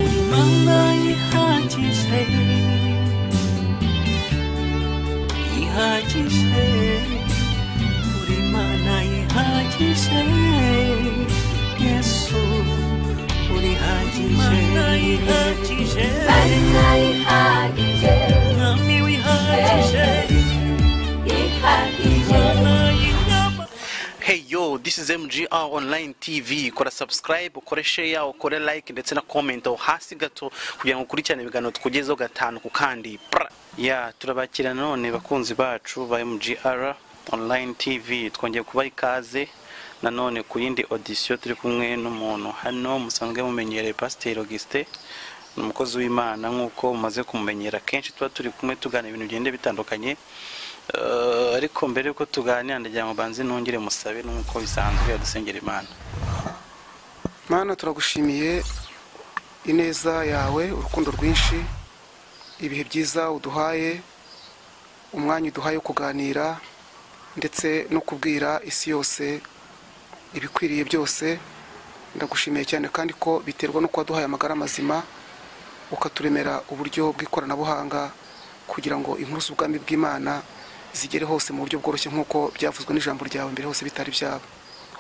望那一下之死，一下之死，우리 만나一下之死，耶稣，우리 아지 만나一下之死，남이 위하之死，만나一下。 Hey yo, this is MGR Online TV. Kora subscribe, ukore share, ukore like ndetse na comment aho hasi gato kugira ngo ukurikirane ibiganiro tukugezeho gatanu ku kandi. Pra. Yeah, turabakira none bakunzi bacu ba MGR Online TV. Twongeye kubaha ikaze nanone ku yindi audition turi kumwe n'umuntu hano musanzwe mumenyereye Pasiteri Augustin ni umukozi w'imana nk'uko mumaze kumumenyera kenshi tuba turi kumwe tugana ibintu bigenda bitandukanye Eh, ariko mbere y'uko tuganira ndagira ngo banze nongere musabe nk'uko bisanzwe adusengera imana mana turagushimiye ineza yawe urukundo rwinshi ibihe byiza uduhaye umwanya uduhaye wo kuganira ndetse no kubwira isi yose ibikwiriye byose ndagushimiye cyane kandi ko biterwa n'uko waduhaye amagara mazima ukaturemera uburyo bw'ikoranabuhanga kugira ngo inkuru z'ubwami bw'imana zigere hose mu buryo bworoshye nk'uko byavuzwe n'ijambo ryawe mbere hose bitari byaba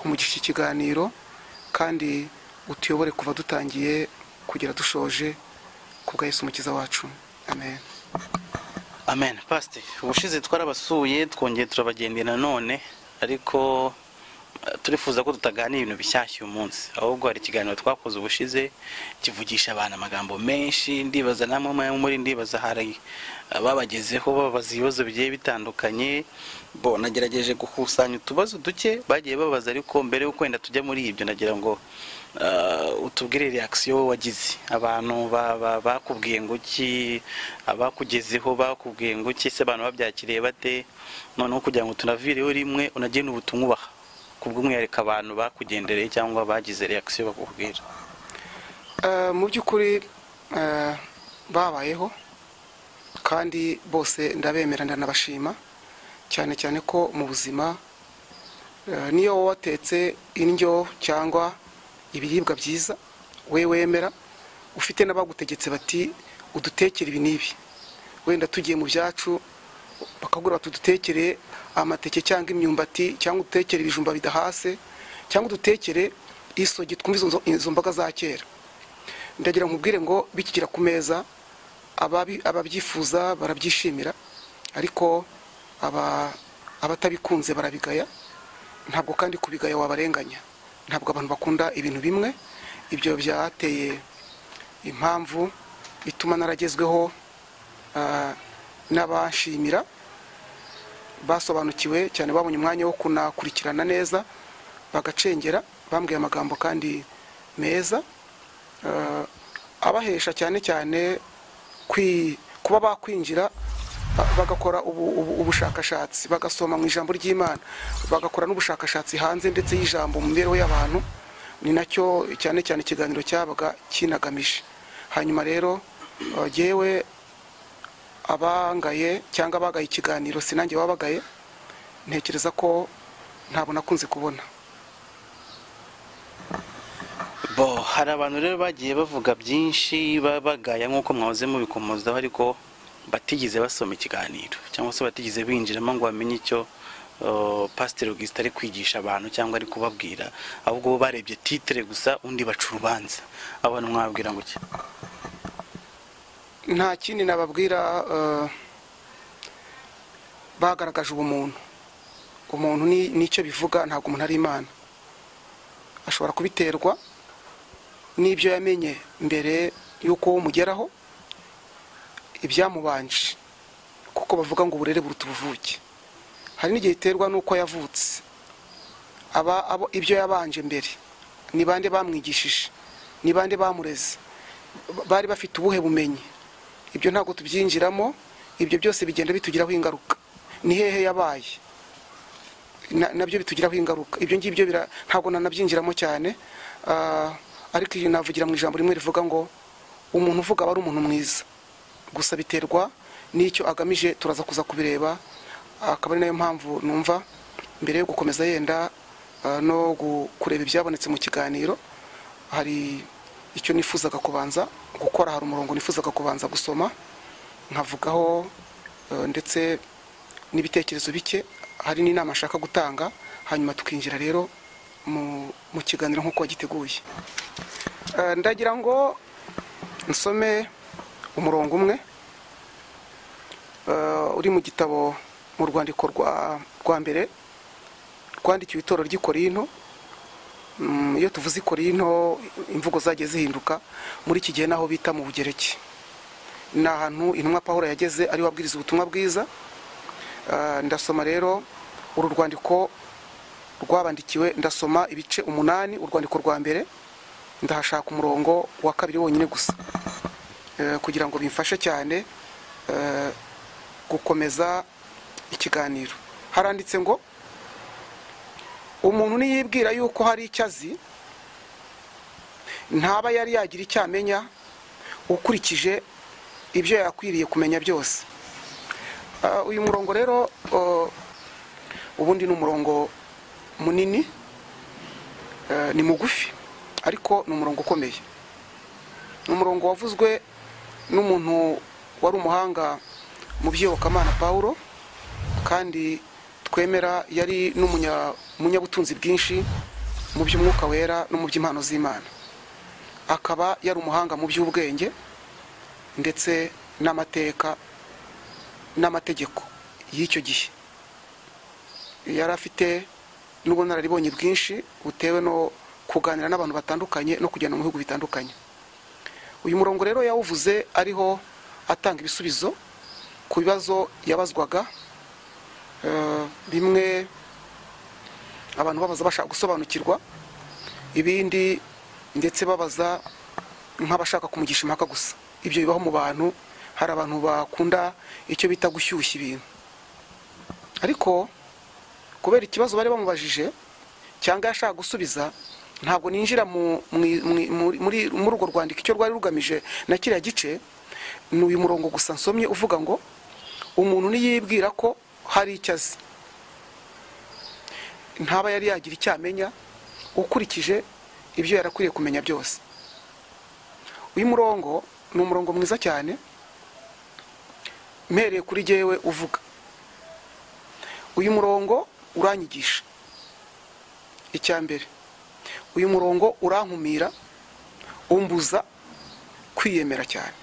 umugisha ikiganiro kandi utuyobore kuva dutangiye kugera dushoje kubwa Yesu umukiza wacu amen amen pasiteri ubushize twarabasuye twongeye turabagendera nanone ariko eh, turifuza ko tutaganira ibintu bishyashya uyu munsi ahubwo hari ikiganiro twakoze ubushize kivugisha abantu amagambo menshi ndibaza namwe mu- muri ndibaza hari ababagezeho babaza ibibazo bigiye bitandukanye bo nagerageje gukusanya utubazo duke bagiye babaza ariko mbere y'uko wenda tujya muri ibyo nagira ngo eh, utubwire reakisiyo wagize abantu ba- ba- bakubwiye ngo iki abakugezeho bakubwiye ngo iki se abantu babyakiriye bate noneho kugira ngo tunavireho rimwe unagene ubutumwa ubaha kubw'umwihariko abantu bakugendereye cyangwa bagize reakisiyo bakubwira Eh, mu by'ukuri eh, babayeho kandi bose ndabemera ndanabashima cyane cyane ko mu buzima eh, niyo wowe watetse indyo cyangwa ibiribwa byiza we wemera ufite n'abagutegetse bati udutekere ibi n'ibi wenda tugiye mu byacu bakagura bati udutekere amateke cyangwa imyumbati cyangwa udutekere ibijumba bidahase cyangwa udutekere isogi twumva izo- izo mboga za kera ndagira nkubwire ngo bikigera ku meza ababi- ababyifuza barabyishimira ariko aba- abatabikunze barabigaya ntabwo kandi kubigaya wabarenganya ntabwo abantu bakunda ibintu bimwe ibyo byateye impamvu ituma naragezweho ah, n'abashimira basobanukiwe cyane babonye umwanya wo kunakurikirana neza bagacengera bambwiye amagambo kandi meza eh, abahesha cyane cyane kwi- kuba bakwinjira ba- bagakora ubu- ubu- ubushakashatsi bagasoma mu ijambo ry'imana bagakora n'ubushakashatsi hanze ndetse y'ijambo mu mibereho y'abantu ni nacyo cyane cyane ikiganiro cyabaga kinagamije hanyuma rero eh, jyewe abangaye cyangwa abagaye ikiganiro sinange wabagaye ntekereza ko ntabwo nakunze kubona bo hari abantu rero bagiye bavuga byinshi ba- bagaya nk'uko mwahoze mubikomozaho ariko batigeze basoma ikiganiro cyangwa se batigeze binjiramo ngo bamenye icyo eh, pasiteri augustin ari kwigisha abantu cyangwa ari kubabwira ahubwo bo barebye titire gusa undi baca urubanza abantu mwabwira ngo iki nta kindi nababwira eh, bagaragaje ubumuntu umuntu ni- nicyo bivuga ntabwo umuntu ari imana ashobora kubiterwa n'ibyo yamenye mbere y'uko mugeraho ibyamubanje kuko bavuga ngo uburere buruta ubuvuke hari n'igihe iterwa n'uko yavutse aba abo ibyo yabanje mbere ni bande bamwigishije ni bande bamureze Ba- bari bafite ubuhe bumenyi ibyo ntabwo tubyinjiramo ibyo byose bigenda bitugiraho ingaruka ni hehe yabaye Na- nabyo bitugiraho ingaruka ibyo ngibyo bira- ntabwo nanabyinjiramo cyane Ah, ariko iyi navugira mu ijambo rimwe rivuga ngo umuntu uvuga aba ari umuntu mwiza gusa biterwa n'icyo agamije turaza kuza kubireba akaba ari nayo mpamvu numva mbere yo gukomeza yenda ah, no gu- kureba ibyabonetse mu kiganiro hari icyo nifuzaga kubanza gukora hari umurongo nifuzaga kubanza gusoma nkavugaho eh, ndetse n'ibitekerezo bike hari n'inama nshaka gutanga hanyuma tukinjira rero mu- mu kiganiro nk'uko wagiteguye Eh, ndagira ngo nsome umurongo umwe eh, uri mu gitabo mu rwandiko rwa rwa mbere rwandikiwe itorero ry'i korinto Mm, iyo tuvuze i korinto imvugo zagiye zihinduka muri iki gihe n'aho bita mu bugereki ni ahantu intumwa pahuro yageze ariho abwiriza ubutumwa bwiza Ah, ndasoma rero uru rwandiko rwabandikiwe ndasoma ibice umunani urwandiko rwa mbere ndahashaka umurongo wa kabiri wonyine gusa Eh, kugira ngo bimfashe cyane eh, gukomeza ikiganiro haranditse ngo umuntu niyibwira yuko hari icyo azi ntaba yari yagira icyo amenya ukurikije ibyo yakwiriye kumenya byose Ah, uyu murongo rero ah, ubundi ni umurongo munini ah, ni mugufi ariko ni umurongo ukomeye ni umurongo wavuzwe n'umuntu wari umuhanga mu by'iyobokamana pawulo kandi twemera yari n'umunya- n'umunyabutunzi bwinshi mu by'umwuka wera no mu by'impano z'imana akaba yari umuhanga mu by'ubwenge ndetse n'amateka n'amategeko y'icyo gihe yari afite n'ubunararibonye bwinshi butewe no kuganira n'abantu batandukanye no kugenda mu bihugu bitandukanye uyu murongo rero yawuvuze ariho atanga ibisubizo ku bibazo yabazwaga Eh, bimwe abantu babaza bashaka gusobanukirwa ibindi ndetse babaza nk'abashaka kumugisha impaka gusa ibyo bibaho mu bantu hari abantu bakunda icyo bita gushyushya ibintu ariko kubera ikibazo bari bamubajije cyangwa yashaka gusubiza ntabwo ninjira mu- mu- mu- muri- muri- muri urwo rwandiko icyo rwari rugamije na kiriya gice ni uyu murongo gusa nsomye uvuga ngo umuntu niyibwira ko hari icyo azi ntaba yari yagira icyo amenya ukurikije ibyo yarakwiriye kumenya byose uyu murongo ni umurongo mwiza cyane mpereye kuri jyewe uvuga uyu murongo uranyigisha icya mbere uyu murongo urankumira umbuza kwiyemera cyane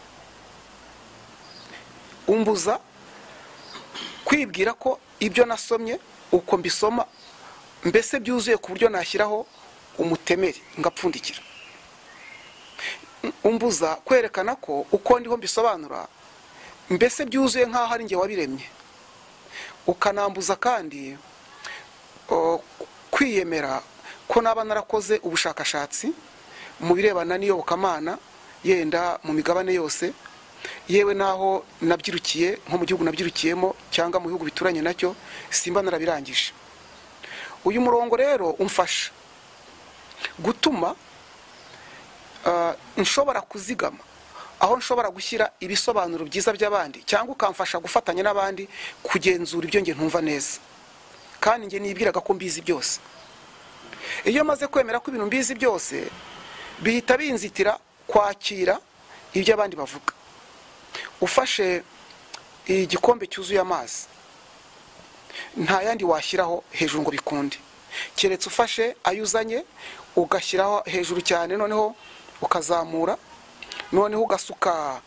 umbuza kwibwira ko ibyo nasomye uko mbisoma mbese byuzuye ku buryo nashyiraho umutemeri ngapfundikira umbuza kwerekana ko uko ndiho mbisobanura mbese byuzuye nk'aho ari njye wabiremye ukanambuza kandi o, kwiyemera ko naba narakoze ubushakashatsi mu birebana n'iyobokamana yenda mu migabane yose yewe naho nabyirukiye nko mu gihugu nabyirukiyemo cyangwa mu bihugu bituranye nacyo simba narabirangije uyu murongo rero umfasha gutuma ah, nshobora kuzigama aho nshobora gushyira ibisobanuro byiza by'abandi cyangwa ukamfasha gufatanya n'abandi kugenzura ibyo nge ntumva neza kandi njye nibwiraga ko mbizi byose iyo maze kwemera ko ibintu mbizi byose bihita binzitira kwakira ibyo abandi bavuga ufashe igikombe cyuzuye amazi nta yandi washyiraho hejuru ngo bikunde keretse ufashe ayo uzanye ugashyiraho hejuru cyane noneho ukazamura noneho ugasuka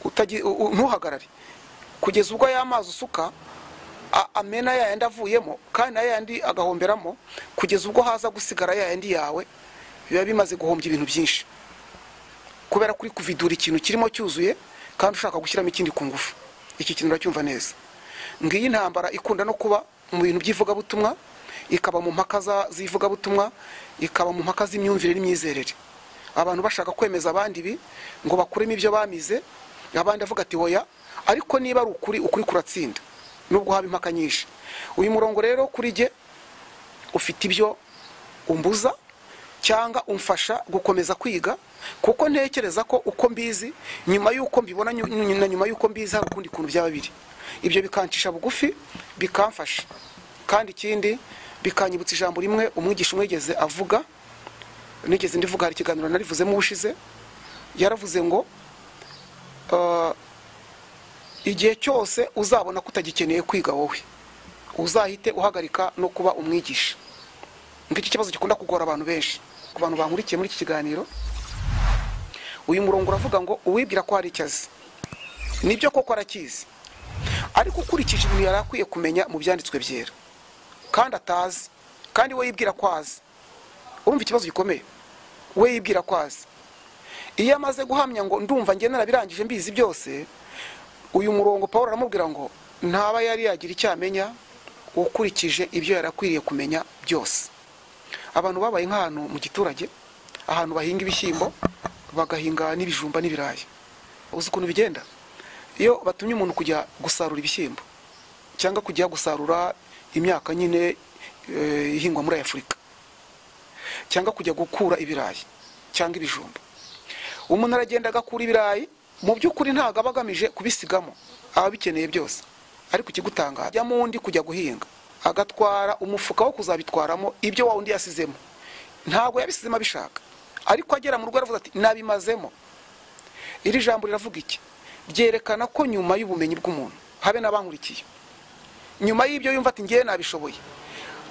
utagi- u- u- ntuhagarare kugeza ubwo ya mazi usuka a- amena ya yandi avuyemo kandi na ya yandi agahomberamo kugeza ubwo haza gusigara ya yandi yawe biba bimaze guhombya ibintu byinshi kubera kuri kuvidura ikintu kirimo cyuzuye kandi ushaka gushyiramo ikindi ku ngufu iki kintu uracyumva neza ngiyi intambara ikunda no kuba mu bintu by'ivugabutumwa ikaba mu mpaka za- z'ivugabutumwa ikaba mu mpaka z'imyumvire n'imyizerere abantu bashaka kwemeza abandi ibi ngo bakuremo ibyo bamize abandi avuga ati hoya ariko niba ari ukuri ukuri kuratsinda nubwo haba impaka nyinshi uyu murongo rero kuri jye ufite ibyo umbuza cyangwa umfasha gukomeza kwiga kuko ntekereza ko uko mbizi nyuma y'uko mbibona nyu- nyu- na nyuma y'uko mbizi hari ukundi kuntu byaba biri ibyo bikancisha bugufi bikamfasha kandi ikindi bikanyibutsa ijambo rimwe umwigisha umwe yigeze avuga nigeze ndivuga hari ikiganiro narivuzemo ubushize yaravuze ngo ah, igihe cyose uzabona ko utagikeneye kwiga wowe uzahite uhagarika no kuba umwigisha ngicyo kibazo gikunda kugora abantu benshi ku bantu bankurikiye muri iki kiganiro uyu murongo uravuga ngo uwibwira ko hari icyo azi nibyo koko arakizi ariko ukurikije ibintu yari akwiye kumenya mu byanditswe byera kandi atazi kandi we yibwira ko azi urumva ikibazo gikomeye we yibwira ko azi iyo amaze guhamya ngo ndumva njye narabirangije mbizi byose uyu murongo paul aramubwira ngo ntaba yari yagira icyo amenya ukurikije ibyo yari akwiriye kumenya byose abantu babaye nk'ahantu mu giturage ahantu bahinga ibishyimbo bagahinga n'ibijumba n'ibirayi uzi ukuntu bigenda iyo batumye umuntu kujya gusarura ibishyimbo cyangwa kujya gusarura imyaka nyine eh, ihingwa muri afurika cyangwa kujya gukura ibirayi cyangwa ibijumba umuntu aragenda agakura ibirayi mu by'ukuri ntabwo aba agamije kubisigamo aba abikeneye byose ariko ikigutangaza ajya mu wundi kujya guhinga agatwara umufuka wo kuzabitwaramo ibyo wa wundi yasizemo ntabwo yabisizemo abishaka ariko agera mu rugo aravuga ati nabimazemo iri jambo riravuga iki byerekana ko nyuma y'ubumenyi bw'umuntu habe n'abankurikiye nyuma y'ibyo yumva ati ngewe nabishoboye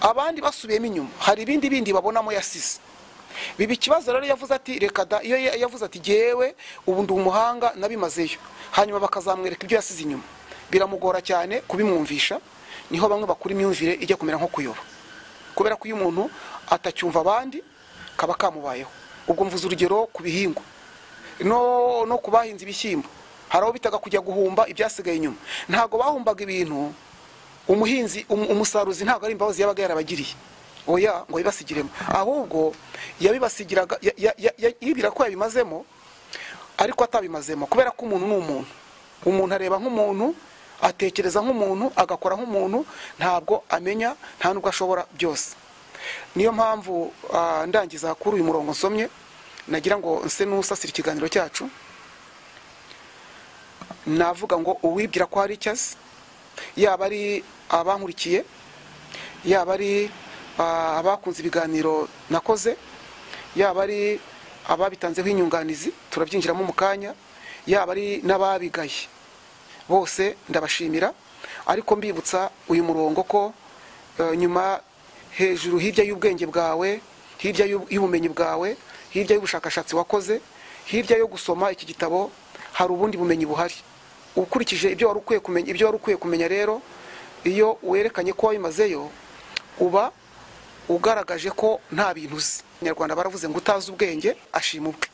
abandi basubiyemo inyuma hari ibindi bindi babonamo yasize biba ikibazo rero iyo yavuze ati reka da iyo ya- yavuze ati ngewe ubu ndi umuhanga nabimazeyo hanyuma bakazamwereka ibyo yasize inyuma biramugora cyane kubimwumvisha niho bamwe bakura imyumvire ijya kumera nko kuyoba kubera ko iyo umuntu atacyumva abandi kaba kamubayeho ubwo mvuze urugero ku bihingwa no, no ku bahinze ibishyimbo hari abo bitaga kujya guhumba ibyasigaye inyuma ntabwo bahumbaga ibintu umuhinzi um- umusaruzi ntabwo ari imbabazi yabaga yarabagiriye oya ngo yibasigiremo ahubwo yabibasigiraga ya- ya- ya- ya- yibwira ko yabimazemo ariko atabimazemo kubera ko umuntu ni umuntu umuntu areba nk'umuntu atekereza nk'umuntu agakora nk'umuntu ntabwo amenya nta nubwo ashobora byose niyo mpamvu ah, ndangiza kuri uyu murongo nsomye nagira ngo nse n'usasira ikiganiro cyacu navuga ngo uwibwira ko hari icyo azi yaba ari abankurikiye yaba ari ah, abakunze ibiganiro nakoze yaba ari ababitanzeho inyunganizi turabyinjiramo mu kanya yaba ari n'ababigaye bose ndabashimira ariko mbibutsa uyu murongo ko eh, nyuma hejuru hirya y'ubwenge bwawe hirya y'ub- y'ubumenyi bwawe hirya y'ubushakashatsi wakoze hirya yo gusoma iki gitabo hari ubundi bumenyi buhari ukurikije ibyo wari ukwiye kumenya ibyo wari ukwiye kumenya rero iyo werekanye ko wabimazeyo uba ugaragaje ko nta bintu uzi abanyarwanda baravuze ngo utazi ubwenge ashima ubwe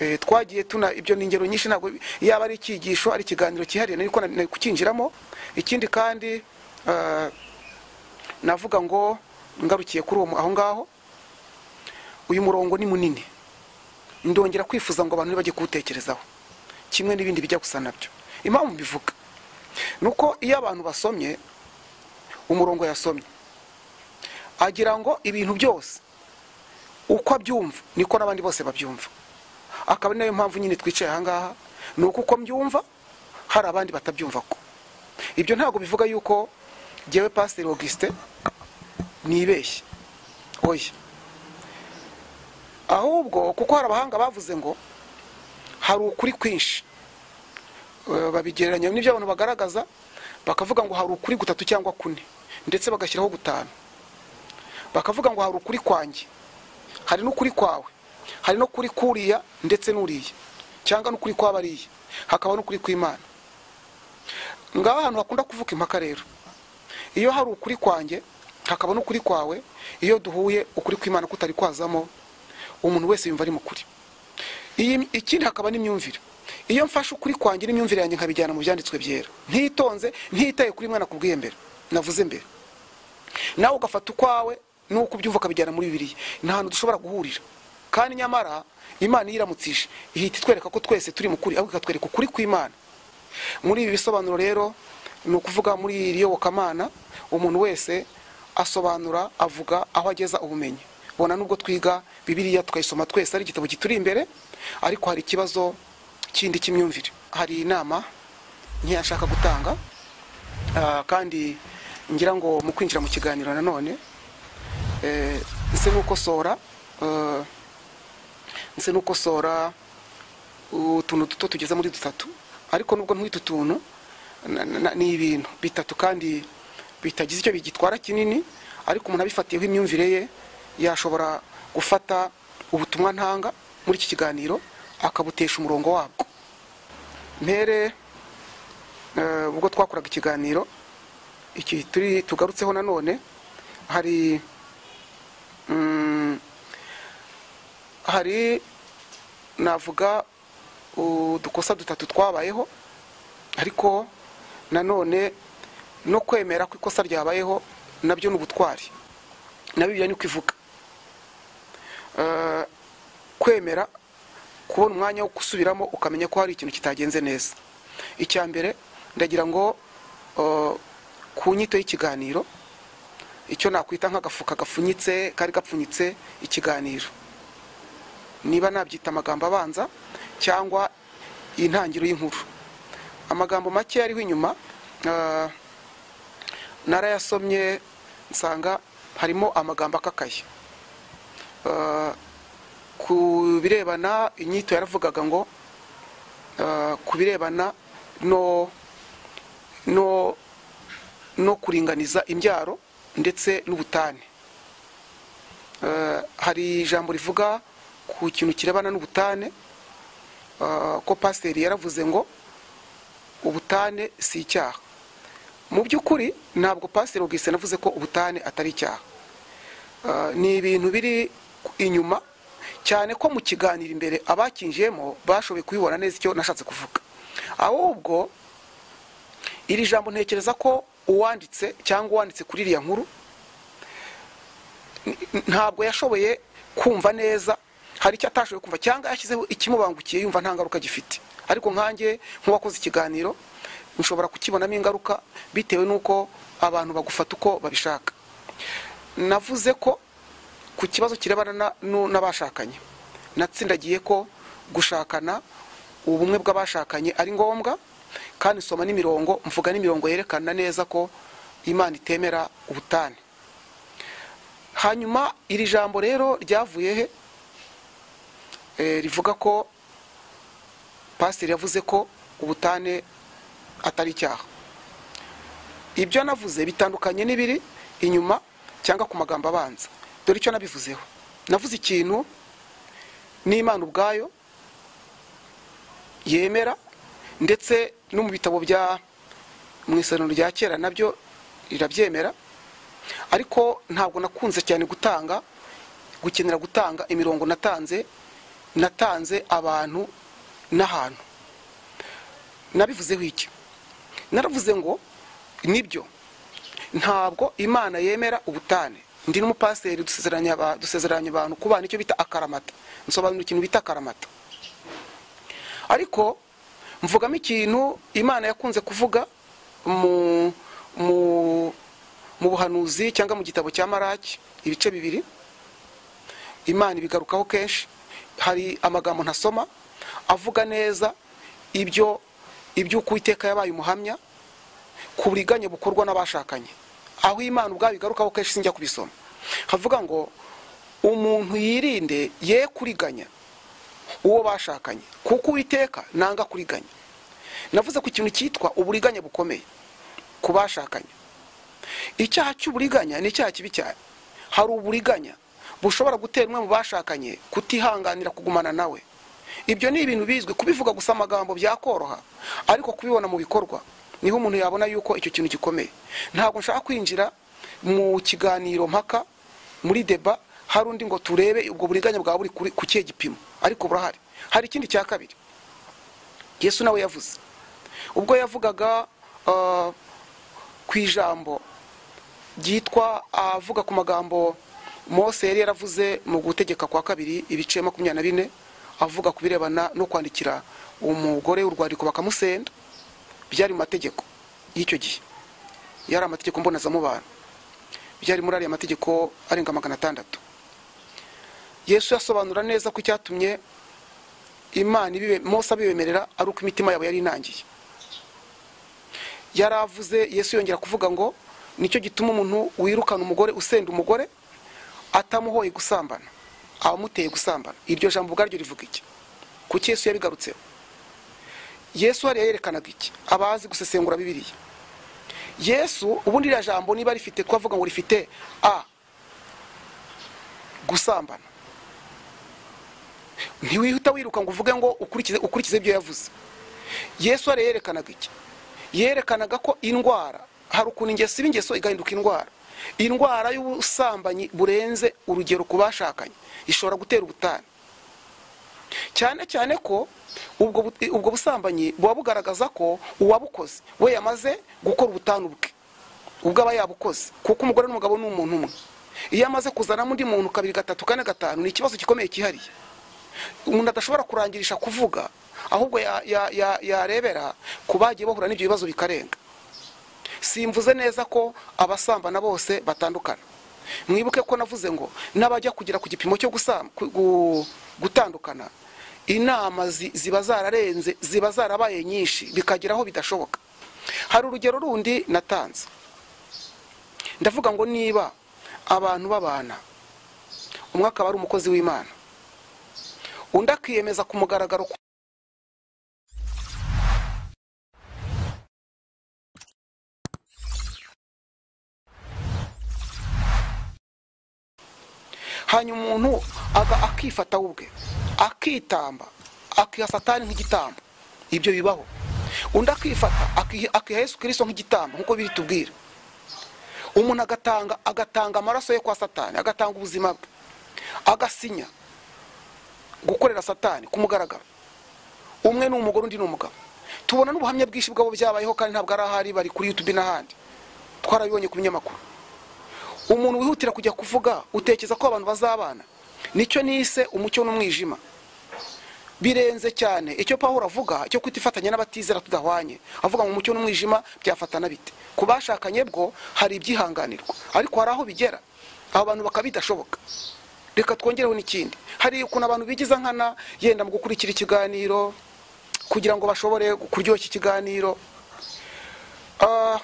Eh, twagiye tuna ibyo ni ingero nyinshi ntabwo yaba ari icyigisho ari ikiganiro cyihariye nari ko- nari kucyinjiramo ikindi kandi eh, navuga ngo ngarukiye kuri uwo mu- aho ngaho uyu murongo ni munini ndongera kwifuza ngo abantu ntibajye kuwutekerezaho kimwe n'ibindi bijya gusa nabyo impamvu mbivuga ni uko iyo abantu basomye umurongo yasomye agira ngo ibintu byose uko abyumva niko n'abandi bose babyumva akaba ari nayo mpamvu nyine twicaye ahangaha ni uko uko mbyumva hari abandi batabyumva ko ibyo ntabwo bivuga yuko ngewe pasiteri augustin nibeshye oya ahubwo kuko hari abahanga bavuze ngo hari ukuri kwinshi Eh, babigereranya n'ibyo abantu bagaragaza bakavuga ngo hari ukuri gutatu cyangwa kune ndetse bagashyiraho gutanu bakavuga ngo hari ukuri kwanjye hari n'ukuri kwawe hari no kuri kuriya ndetse n'uriya cyangwa n'ukuri kw'abariya hakaba n'ukuri kw'imana ngaho ahantu hakunda kuvuka impaka rero iyo hari ukuri kwanjye hakaba n'ukuri kwawe iyo duhuye ukuri kw'imana kutari kwazamo umuntu wese yumva ari mu kuri Iyi- ikindi hakaba n'imyumvire iyo mfashe ukuri kwanjye n'imyumvire yanjye nkabijyana mu byanditswe byera ntitonze ntitaye kuri mwana kubwiye mbere navuze mbere nawe ugafata ukwawe nuko ubyumva ukabijyana muri bibiriya ni ahantu dushobora guhurira kandi nyamara imana iyo iramutsije ihita itwereka ko twese turi mu kuri ahubwo ikatwereka ukuri kw'imana muri ibi bisobanuro rero ni ukuvuga muri iri yobokamana umuntu wese asobanura avuga aho ageza ubumenyi bona nubwo twiga bibiliya tukayisoma twese ari igitabo kituri imbere ariko hari ikibazo kindi cy'imyumvire hari inama nkeya nshaka gutanga Ah, kandi ngira ngo mu kwinjira mu kiganiro nanone eh, ese nukosora eh, ndetse no gukosora utuntu duto tugeza muri dutatu ariko nubwo nk'utu tuntu na- na- na- ni ibintu bitatu kandi bitagize icyo bigitwara kinini ariko umuntu abifatiyeho imyumvire ye yashobora gufata ubutumwa ntanga muri iki kiganiro akabutesha umurongo wabwo mpere eh, ubwo twakoraga ikiganiro iki turi tugarutseho nanone hari mm, hari navuga udukosa dutatu twabayeho ariko nanone no kwemera ko ikosa ryabayeho nabyo ni ubutwari na bibiliya niko ivuga Eh, kwemera kubona umwanya wo gusubiramo ukamenya ko hari ikintu kitagenze neza icya mbere ndagira ngo eh, ku nyito y'ikiganiro icyo nakwita nk'agafuka gapfunyitse kari gapfunyitse ikiganiro niba nabyita amagambo abanza cyangwa intangiriro y'inkuru amagambo make ariho inyuma ah, narayasomye nsanga harimo amagambo akakaye Ah, ku birebana inyito yaravugaga ngo ah, ku birebana no no no kuringaniza imbyaro ndetse n'ubutane Eh, hari ijambo rivuga ku kintu kirebana n'ubutane eh, ko pasiteri yaravuze ngo ubutane si icyaha mu by'ukuri ntabwo pasiteri ubwise navuze ko ubutane atari icyaha Eh, ni ibintu biri inyuma cyane ko mu kiganiro imbere abakinjiyemo bashoboye kubibona neza icyo nashatse kuvuga ahubwo iri jambo ntekereza ko uwanditse cyangwa uwanditse kuri iriya nkuru n- n- ntabwo yashoboye kumva neza hari icyo atashoboye kumva cyangwa yashyizeho ikimubangukiye yumva nta ngaruka gifite ariko nkanjye nk'uwakoze ikiganiro nshobora kukibonamo ingaruka bitewe n'uko abantu bagufata uko babishaka navuze ko ku kibazo kirebana na- nu- n'abashakanye natsindagiye ko gushakana ubumwe bw'abashakanye ari ngombwa kandi soma n'imirongo mvuga n'imirongo yerekana neza ko imana itemera ubutane hanyuma iri jambo rero ryavuye he Eh, rivuga ko pasiteri yavuze ko ubutane atari icyaha ibyo navuze bitandukanye n'ibiri inyuma cyangwa ku magambo abanza dore icyo nabivuzeho navuze ikintu n'imana ubwayo yemera ndetse no mu bitabo bya mu isano rya kera nabyo rirabyemera ariko ntabwo nakunze cyane gutanga gukenera gutanga imirongo natanze natanze abantu n'ahantu nabivuzeho iki naravuze ngo nibyo ntabwo imana yemera ubutane ndi n'umupasiteri dusezeranya aba- dusezeranya abantu kubana icyo bita akaramata nsobanura ikintu bita akaramata ariko mvugamo ikintu imana yakunze kuvuga mu mu mu buhanuzi cyangwa mu gitabo cya maraki ibice bibiri imana ibigarukaho kenshi hari amagambo ntasoma avuga neza ibyo iby'uko uwiteka yabaye umuhamya ku buriganye bukorwa n'abashakanye aho imana ubwayo igarukaho kenshi sinjya kubisoma havuga ngo umuntu yirinde ye kuriganya uwo bashakanye kuko uwiteka nanga kuriganya navuze ku ikintu cyitwa uburiganya bukomeye ku bashakanye icyaha cy'uburiganya ni icyaha kibi cyane hari uburiganya bushobora gutera umwe mu bashakanye kutihanganira kugumana nawe ibyo ni ibintu bizwi kubivuga gusa amagambo byakoroha ariko kubibona mu bikorwa niho umuntu yabona yuko icyo kintu gikomeye ntabwo nshaka kwinjira mu kiganiro mpaka muri deba hari undi ngo turebe ubwo buriganya bwaba buri kuri- ku kihe gipimo ariko burahari hari ikindi cya kabiri yesu nawe yavuze ubwo yavugaga ah, ku ijambo ryitwa avuga ku magambo mose yari yaravuze mu gutegeka kwa kabiri ibice makumyabiri na bine avuga ku birebana no kwandikira umugore w'urwandiko bakamusenda byari mu mategeko y'icyo gihe yari amategeko mbonezamubano byari muri ariya mategeko arenga magana atandatu yesu yasobanura neza ko icyatumye imana ibibe- mose abibemerera ari uko imitima yabo yari inangiye yaravuze yesu yongera kuvuga ngo nicyo gituma umuntu wirukana umugore usenda umugore atamuhoye gusambana abamuteye gusambana iryo jambo ubwaryo rivuga iki kuki yesu yabigarutseho yesu hariya yerekanaga iki abazi gusesengura bibiliya yesu ubundi iriya jambo niba rifite twavuga ngo rifite a gusambana ntiwihita wiruka ngo uvuge ngo ukurikize ukurikize ibyo yavuze yesu hariya yerekanaga iki yerekanaga ko indwara hari ukuntu ingeso iba ingeso igahinduka indwara indwara y'ubusambanyi burenze urugero ku bashakanye ishobora gutera ubutane cyane cyane ko ubwo bu- ubwo busambanyi buba bugaragaza ko uwabukoze we yamaze gukora ubutane ubwe ubwo aba yabukoze kuko umugore n'umugabo ni umuntu umwe iyo amaze kuzanamo undi muntu kabiri gatatu kane gatanu ni ikibazo gikomeye cyihariye umuntu adashobora kurangirisha kuvuga ahubwo ya- ya- ya- yarebera ku bagiye bahura n'ibyo bibazo bikarenga simvuze neza ko abasambana bose batandukana mwibuke ko navuze ngo n'abajya kugera ku gipimo cyo gusam- ku- gu- gutandukana inama zi- ziba zararenze ziba zarabaye nyinshi bikagera aho bidashoboka hari urugero rundi natanze ndavuga ngo niba abantu babana umwe akaba ari umukozi w'imana undi akiyemeza ku mugaragaro ku- hanyuma umuntu aga- akifata we ubwe akitamba akiha satani nk'igitambo ibyo bibaho undi akifata akiha akiha yesu kirisito nk'igitambo nk'uko biri tubwira umuntu agatanga agatanga amaraso ye kwa satani agatanga ubuzima bwe agasinya gukorera satani ku mugaragaro umwe ni umugore undi ni umugabo tubona n'ubuhamya bwinshi bwabo byabayeho kandi ntabwo ari ahari bari kuri youtube n'ahandi twarabibonye ku binyamakuru umuntu wihutira kujya kuvuga utekereza ko abantu bazabana nicyo nise umucyo n'umwijima birenze cyane icyo pawulo avuga cyo kwita ifatanya n'abatizera tudahwanye avuga ngo umucyo n'umwijima byafatana bite ku bashakanye bwo hari ibyihanganirwa ariko hari aho bigera abo bantu bakaba bidashoboka reka twongereho n'ikindi hari ukuntu abantu bigiza nkana yenda mu gukurikira ikiganiro kugira ngo bashobore kuryoshya ikiganiro Ah,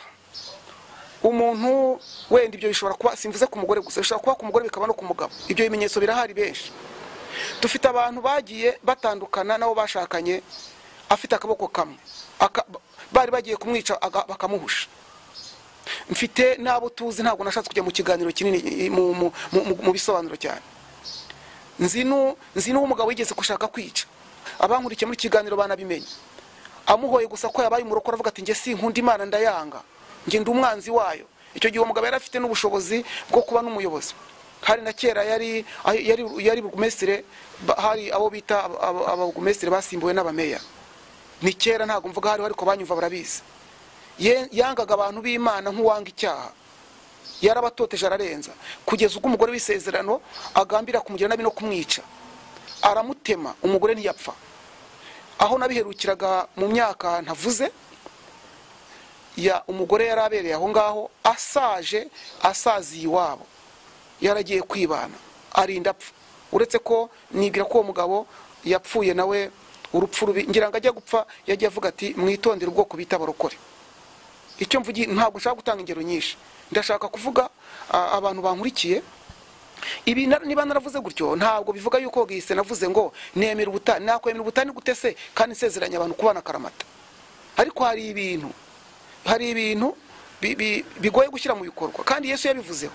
umuntu wenda ibyo bishobora kuba simvuze ku mugore gusa bishobora kuba ku mugore bikaba no ku mugabo ibyo bimenyetso birahari benshi dufite abantu bagiye batandukana n'abo bashakanye afite akaboko kamwe Aka- bari bagiye kumwica aga- bakamuhusha mfite n'abo tuzi ntabwo nashatse kujya mu kiganiro kinini mu- mu- mu- mu bisobanuro cyane nzi nu- nzi n'uw'umugabo wigeze gushaka kwica abankurikiye muri iki kiganiro banabimenye amuhoye gusa ko yabaye umurokore avuga ati njye sinkunda imana ndayanga njye ndi umwanzi wayo icyo gihe uwo mugabo yari afite n'ubushobozi bwo kuba n'umuyobozi hari na kera yari yari yari burugumesitire ba- hari abo bita aba- aba- ababurugumesitire basimbuwe n'abameya ni kera ntabwo mvuga hariho ariko banyumva barabizi Ye- yangaga abantu b'imana nk'uwanga icyaha yarabatoteje ararenza kugeza ubwo umugore w'isezerano agambira kumugira nabi no kumwica aramutema umugore ntiyapfa aho nabiherukiraga mu myaka ntavuze ya umugore yari abereye aho ngaho asaje asaziye iwabo yaragiye kwibana arinda apfa uretse ko nibwira ko uwo mugabo yapfuye nawe urupfu rubi ngira ngo ajya gupfa yagiye avuga ati mwitondere ubwoko bita abarokore icyo mvugiye ntabwo nshaka gutanga ingero nyinshi ndashaka kuvuga a- abantu bankurikiye ibi na- niba naravuze gutyo ntabwo bivuga yuko gihise navuze ngo nemera ubutane nakwemera ubutane gute se kandi nsezeranya abantu kubana karamata ariko hari ibintu hari ibintu bi- bi- bigoye gushyira mu bikorwa kandi yesu yabivuzeho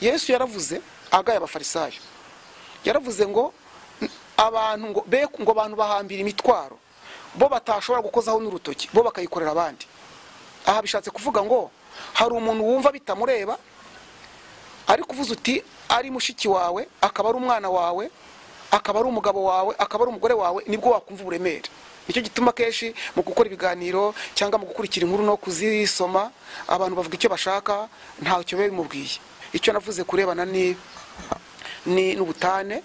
yesu yaravuze agaye abafarisayo yaravuze ngo n- abantu ngo be ngo abantu bahambira imitwaro bo batashobora gukozaho n'urutoki bo bakayikorera abandi aha bishatse kuvuga ngo hari umuntu wumva bitamureba ariko uvuze uti ari mushiki wawe akaba ari umwana wawe akaba ari umugabo wawe akaba ari umugore wawe nibwo wakumva uburemere nicyo gituma kenshi mu gukora ibiganiro cyangwa mu gukurikira inkuru no kuzisoma abantu bavuga icyo bashaka ntacyo biba bimubwiye icyo navuze kurebana ni ni n'ubutane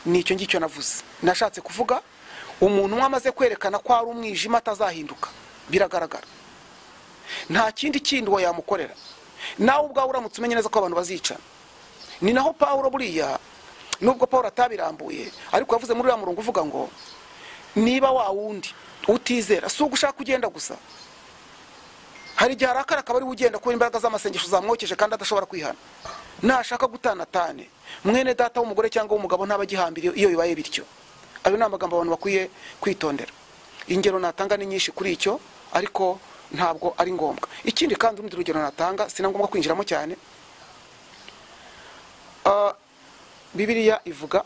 ni icyo ngicyo navuze nashatse kuvuga umuntu umwe amaze kwerekana ko ari umwijima atazahinduka biragaragara nta kindi kindi uwo yamukorera nawe ubwawe uramutse umenye neza ko abantu bazicana ni naho pawulo buriya nubwo pawulo atabirambuye ariko yavuze muri uriya murongo uvuga ngo niba wa wundi utizera si ugushaka ugenda gusa hari igihe arakara akaba ariwe ugenda kubera imbaraga z'amasengesho zamwokeje kandi adashobora kwihana nashaka gutanatane mwene data w'umugore cyangwa w'umugabo ntaba agihambiriye iyo bibaye bityo ayo ni amagambo abantu bakwiye kwitondera ingero natanga ni nyinshi kuri icyo ariko ntabwo ari ngombwa ikindi kandi urundi rugero natanga si na ngombwa kwinjiramo cyane Ah, bibiliya ivuga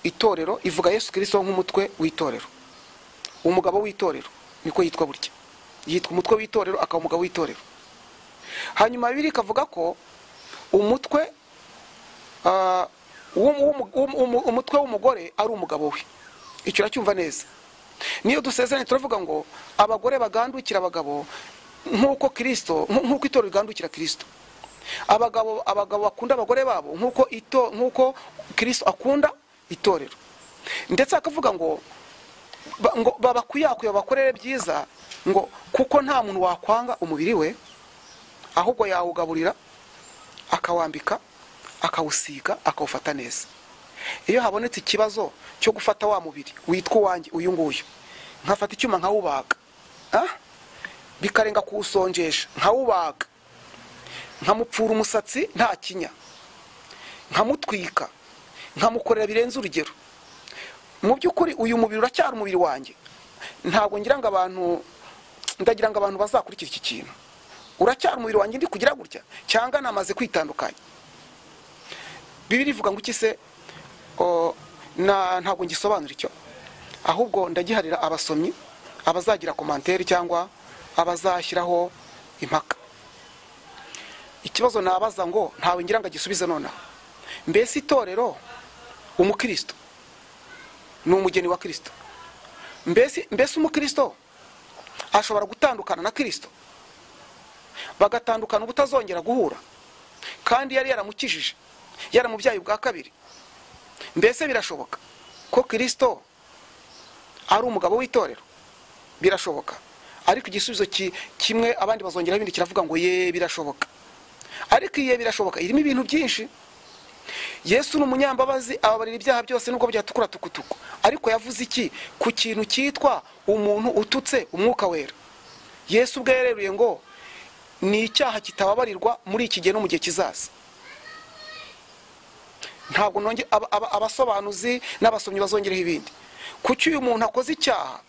itorero ivuga yesu kirisito nk'umutwe w'itorero umugabo w'itorero niko yitwa burya yitwa umutwe w'itorero akaba umugabo w'itorero hanyuma bibiri ikavuga ko umutwe ah, w'umu- w'umu- w'umu- w'umu- umutwe w'umugore ari umugabo we icyo uracyumva neza niyo dusezeranye turavuga ngo abagore bagandukira abagabo nk'uko kirisito nk- nk'uko itorero rigandukira kirisito abagabo abagabo bakunda abagore babo nk'uko ito nk'uko kirisito akunda itorero ndetse akavuga ngo ba- ngo babakwiyakuye babakorere byiza ngo kuko nta muntu wakwanga umubiri we ahubwo yawugaburira akawambika akawusiga akawufata neza iyo habonetse ikibazo cyo gufata wa mubiri witwa uwanjye uyu nguyu nkafata icyuma nkawubaga Ah? bikarenga kuwusonjesha nkawubaga nkamupfura umusatsi nta kinya nkamutwika nkamukorera birenze urugero mu by'ukuri uyu mubiri uracyari umubiri wanjye ntabwo ngira ngo abantu ndagira ngo abantu bazakurikira iki kintu uracyari umubiri wanjye ndi kugira gutya cyangwa namaze kwitandukanya bibiri ivuga ngo iki se o, na- ntabwo ngisobanura icyo ahubwo ndagiharira abasomyi abazagira komantere cyangwa abazashyiraho impaka ikibazo nabaza ngo ntawe ngira ngo agisubize nonaha mbese itorero umukristo ni umugeni wa kirisito mbese mbese umukristo ashobora gutandukana na kirisito bagatandukana ubutazongera guhura kandi yari yaramukijije yaramubyaye ubwa kabiri mbese birashoboka ko kirisito ari umugabo w'itorero birashoboka ariko igisubizo ki- kimwe abandi bazongeraho ibindi kiravuga ngo ye birashoboka ariko iye birashoboka irimo ibintu byinshi yesu ni umunyambabazi ababarira ibyaha byose nubwo byatukura tukutuku ariko yavuze iki ku kintu cyitwa umuntu ututse umwuka wera yesu ubwe yareruye ngo ni icyaha kitababarirwa muri iki gihe no mu gihe kizaza ntabwo nonge aba- aba- abasobanuzi n'abasomyi bazongereho ibindi kuki uyu muntu akoze icyaha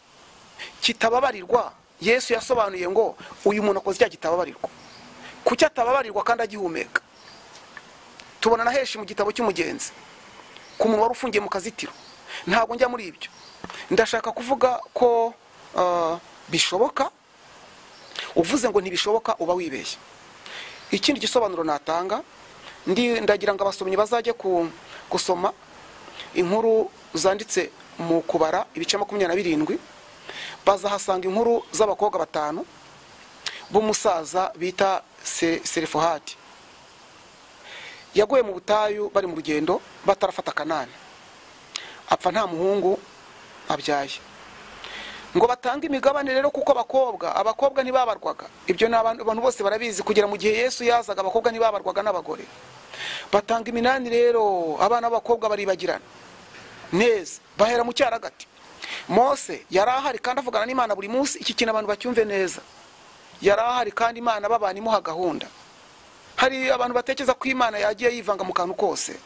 kitababarirwa yesu yasobanuye ngo uyu muntu akoze icyaha kitababarirwa kuki atababarirwa kandi agihumeka tubona na henshi mu gitabo cy'umugenzi ku muntu wari ufungiye mu kazitiro ntabwo njya muri ibyo ndashaka kuvuga ko ah, bishoboka uvuze ngo ntibishoboka uba wibeshye ikindi gisobanuro natanga ndi- ndagira ngo abasomyi bazajye ku- gusoma inkuru zanditse mu kubara ibice makumyabiri na birindwi bazahasanga inkuru z'abakobwa batanu b'umusaza bita Se- serifuhati yaguye mu butayu bari mu rugendo batarafata kanani apfa nta muhungu abyaye ngo batange imigabane rero kuko abakobwa abakobwa ntibabarwaga ibyo ni abantu abantu bose barabizi kugera mu gihe yesu yazaga abakobwa ntibabarwaga n'abagore batanga iminani rero abana b'abakobwa baribagirana neza bahera mu cyaragati mose yari ahari kandi avugana n'imana buri munsi iki kintu abantu bacyumve neza yari ahari kandi imana babana imuha gahunda hari abantu batekereza ko imana yagiye yivanga mu kantu kose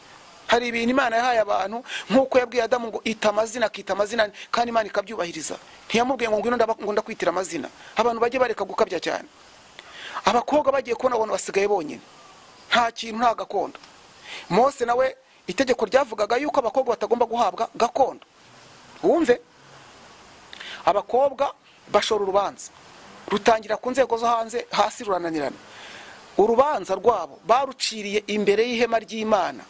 hari ibintu imana yahaye abantu nk'uko yabwiye adamu ngo ita amazina akita amazina kandi imana ikabyubahiriza ntiyamubwiye ngo ngwino ndaba- ngo ndakwitira amazina abantu bajye bareka gukabya cyane abakobwa bagiye kubona abantu basigaye bonyine nta kintu nta gakondo mose nawe itegeko ryavugaga yuko abakobwa batagomba guhabwa gakondo wumve abakobwa bashora urubanza rutangira ku nzego zo hanze hasi rurananirana urubanza rwabo baruciriye imbere y'ihema ry'imana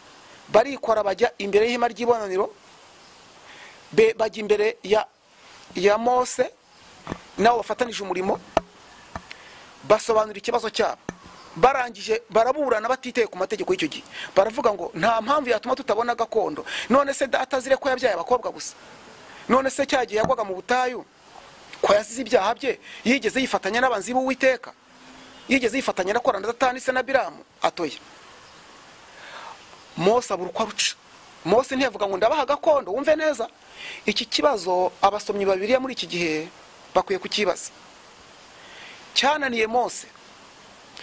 barikora bajya imbere y'ihema ry'ibonaniro be- bajya imbere ya ya mose nabo bafatanije umurimo basobanura ikibazo cyabo barangije baraburana batiteye ku mategeko y'icyo gihe baravuga ngo nta mpamvu yatuma tutabona gakondo none se data azire ko yabyaye abakobwa gusa none se cya gihe yagwaga mu butayu ko yazize ibyaha bye yigeze yifatanya n'abanzi b'uwiteka yigeze yifatanya na korana datani se na biramu atoye mose abura uko aruca mose ntiyavuga ngo ndabaha gakondo wumve neza iki kibazo abasomyi babiri muri iki gihe bakwiye kukibaza cyananiye mose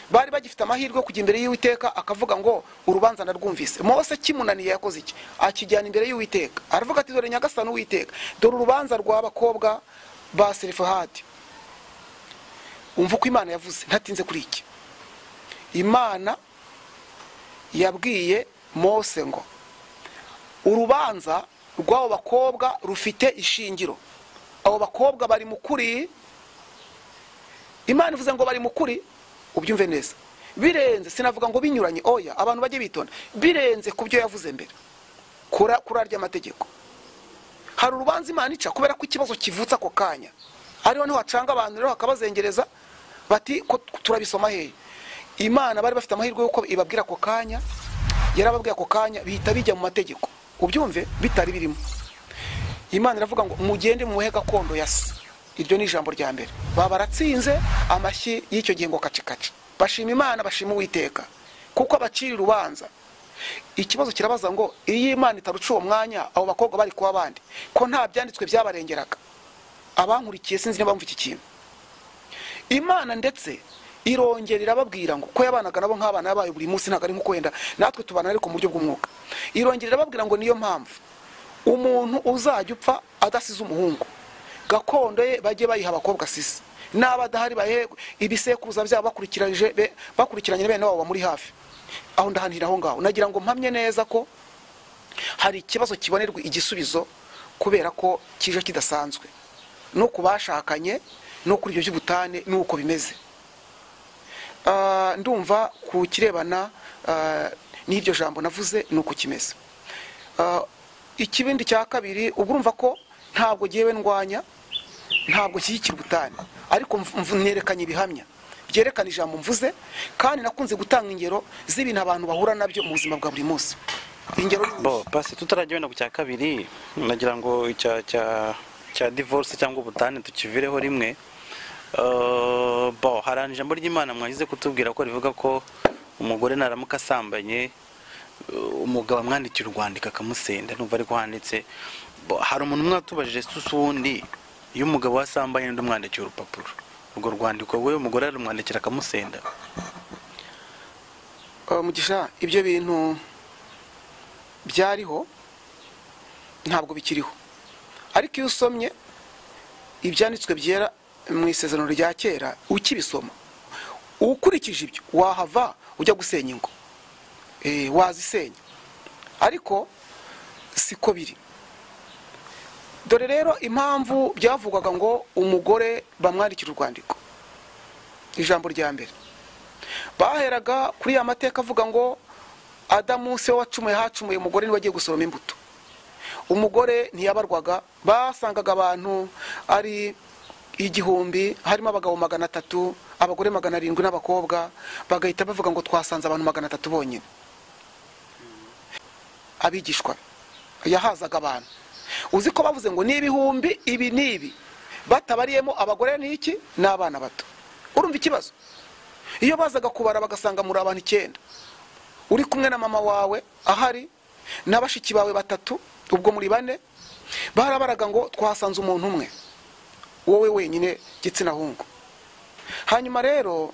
bari bagifite amahirwe yo kujya imbere y'uwiteka akavuga ngo urubanza narwumvise mose kimunaniye yakoze iki akijyana imbere y'uwiteka aravuga ati dore nyagasani uwiteka dore urubanza rw'abakobwa ba serifahadi umva uko imana yavuze ntatinze kuri iki imana yabwiye mose ngo urubanza rw'abo bakobwa rufite ishingiro abo bakobwa bari mu kuri imana ivuze ngo bari mu kuri ubyumve neza birenze sinavuga ngo binyuranye oya abantu bajye bitonda birenze ku byo yavuze mbere kuri arya amategeko hari urubanza imana ica kubera ko ikibazo kivutse ako kanya ariho niho hacanga abantu rero hakabazengereza bati ko turabisoma hehe imana bari bafite amahirwe y'uko ibabwira ako kanya yarababwiye ako kanya bihita bijya mu mategeko ubyumve bitari birimo imana iravuga ngo mugende muhe gakondo ya se iryo ni ijambo rya mbere baba baratsinze amashyi y'icyo gihe ngo kacikaci bashima imana bashima uwiteka kuko abacira urubanza ikibazo kirabaza ngo iyo imana itaruca uwo mwanya abo bakobwa bari kuba abandi ko nta byanditswe byabarengeraga abankurikiye sinzi niba bumva iki kintu imana ndetse irongera irababwira ngo ko yabanaga nabo nk'abana yabaye buri munsi ntabwo ari nko wenda natwe tubana ariko mu buryo bw'umwuka irongera irababwira ngo niyo mpamvu umuntu uzajya upfa adasize umuhungu gakondo ye bajye bayiha abakobwa sisi n'aba adahari bahe ibisekuruza byabo bakurikiranyije bakurikiranye na bene wabo bamuri hafi aho ndahanira aho ngaho nagira ngo mpamye neza ko hari ikibazo kibonerwa igisubizo kubera ko kije kidasanzwe no ku bashakanye no kuri ibyo by'ubutane n'uko bimeze ndumva ku kirebana n'iryo jambo navuze ni uko kimeze ikibindi cya kabiri ubwo urumva ko ntabwo ngewe ndwanya ntabwo nshyigikira ubutane ariko mwerekanye ibihamya byerekana ijambo mvuze kandi nakunze gutanga ingero z'ibintu abantu bahura nabyo mu buzima bwa buri munsi ingero bo pasi tutarajya wenda ku cya kabiri nagira ngo icya cya cya divorce cyangwa ubutane tukivireho rimwe Eh, bo hari ijambo ry'imana mwagize kutubwira ko rivuga ko umugore naramuka asambanye eh, umugabo amwandikira urwandiko akamusenda numva ariko handitse Bo, hari umuntu umwe watubajije se undi iyo umugabo we asambanye undi umwandikiye urupapuro urwo rwandiko we umugore arumwandikira akamusenda Eh, mugisha ibyo bintu byariho ntabwo bikiriho ariko iyo usomye ibyanditswe byera mu isezerano rya kera ukibisoma ukurikije ibyo wahava ujya gusenya ingo Eh, wazisenya ariko siko biri dore rero impamvu byavugwaga ngo umugore bamwandikira urwandiko ijambo rya mbere baheraga kuri ya mateka avuga ngo adamu se wacumuye hacumuye umugore niwe wagiye gusoroma imbuto umugore ntiyabarwaga basangaga abantu ari igihumbi harimo abagabo magana atatu abagore magana arindwi n'abakobwa bagahita bavuga ngo twasanze abantu magana atatu bonyine abigishwa yahazaga abantu uzi ko bavuze ngo ni ibihumbi ibi n'ibi batabariyemo abagore n'iki n'abana bato urumva ikibazo iyo bazaga kubara bagasanga muri abantu icyenda uri kumwe na mama wawe ahari na bashiki bawe batatu ubwo muri bane barabaraga ngo twasanze umuntu umwe wowe wenyine gitsina hungu hanyuma rero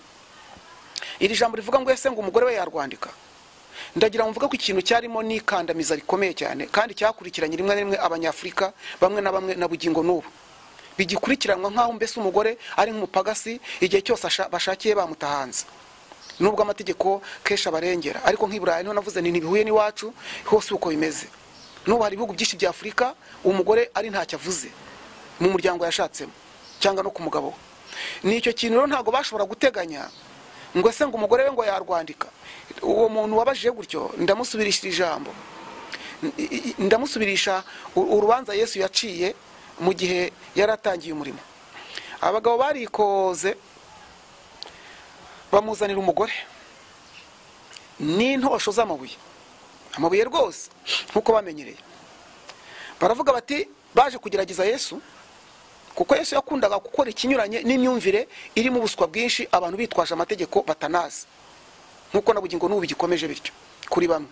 iri jambo rivuga ngo ese ngo umugore we yarwandika ndagira ngo mvuge ko ikintu cyarimo n'ikandamiza rikomeye cyane kandi cyakurikiranye rimwe na rimwe abanyafurika bamwe na bamwe na bugingo n'ubu bigikurikiranwa nk'aho mbese umugore ari nk'umupagasi igihe cyose asha- bashakiye bamuta hanze nubwo amategeko kenshi abarengera ariko nk'i burayi niho navuze nti ntibihuye n'iwacu hose uko bimeze n'ubu hari ibihugu byinshi bya afurika umugore ari ntacyo avuze mu muryango yashatsemo cyangwa no ku mugabo we ni icyo kintu rero ntabwo bashobora guteganya ngo ese ngo umugore we ngo yarwandika uwo muntu wabajije gutyo ndamusubirishira ijambo N- i- i- ndamusubirisha u- urubanza yesu yaciye mu gihe yari atangiye umurimo abagabo barikoze bamuzanira umugore n'intosho z'amabuye amabuye rwose nk'uko bamenyereye baravuga bati baje kugerageza yesu kuko yesu yakundaga gukora ikinyuranye n'imyumvire irimo ubuswa bwinshi abantu bitwaje amategeko batanazi nk'uko na bugingo n'ubu bigikomeje bityo kuri bamwe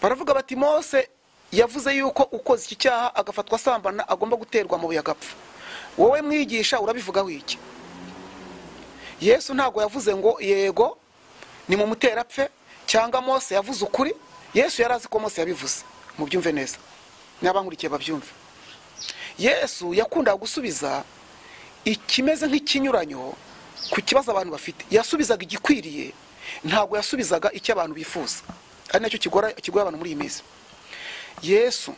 baravuga bati mose yavuze yuko ukoze iki cyaha agafatwa asambana agomba guterwa amabuye agapfa wowe mwigisha urabivugaho iki yesu ntabwo yavuze ngo yego ni mu muterapfe cyangwa mose yavuze ukuri yesu yari azi ko mose yabivuze mubyumve neza n'abankurikiye babyumve yesu yakundaga gusubiza ikimeze nk'ikinyuranyo ku kibazo abantu bafite yasubizaga igikwiriye ntabwo yasubizaga icyo abantu bifuza ari nacyo kigora kigoye abantu muri iyi minsi yesu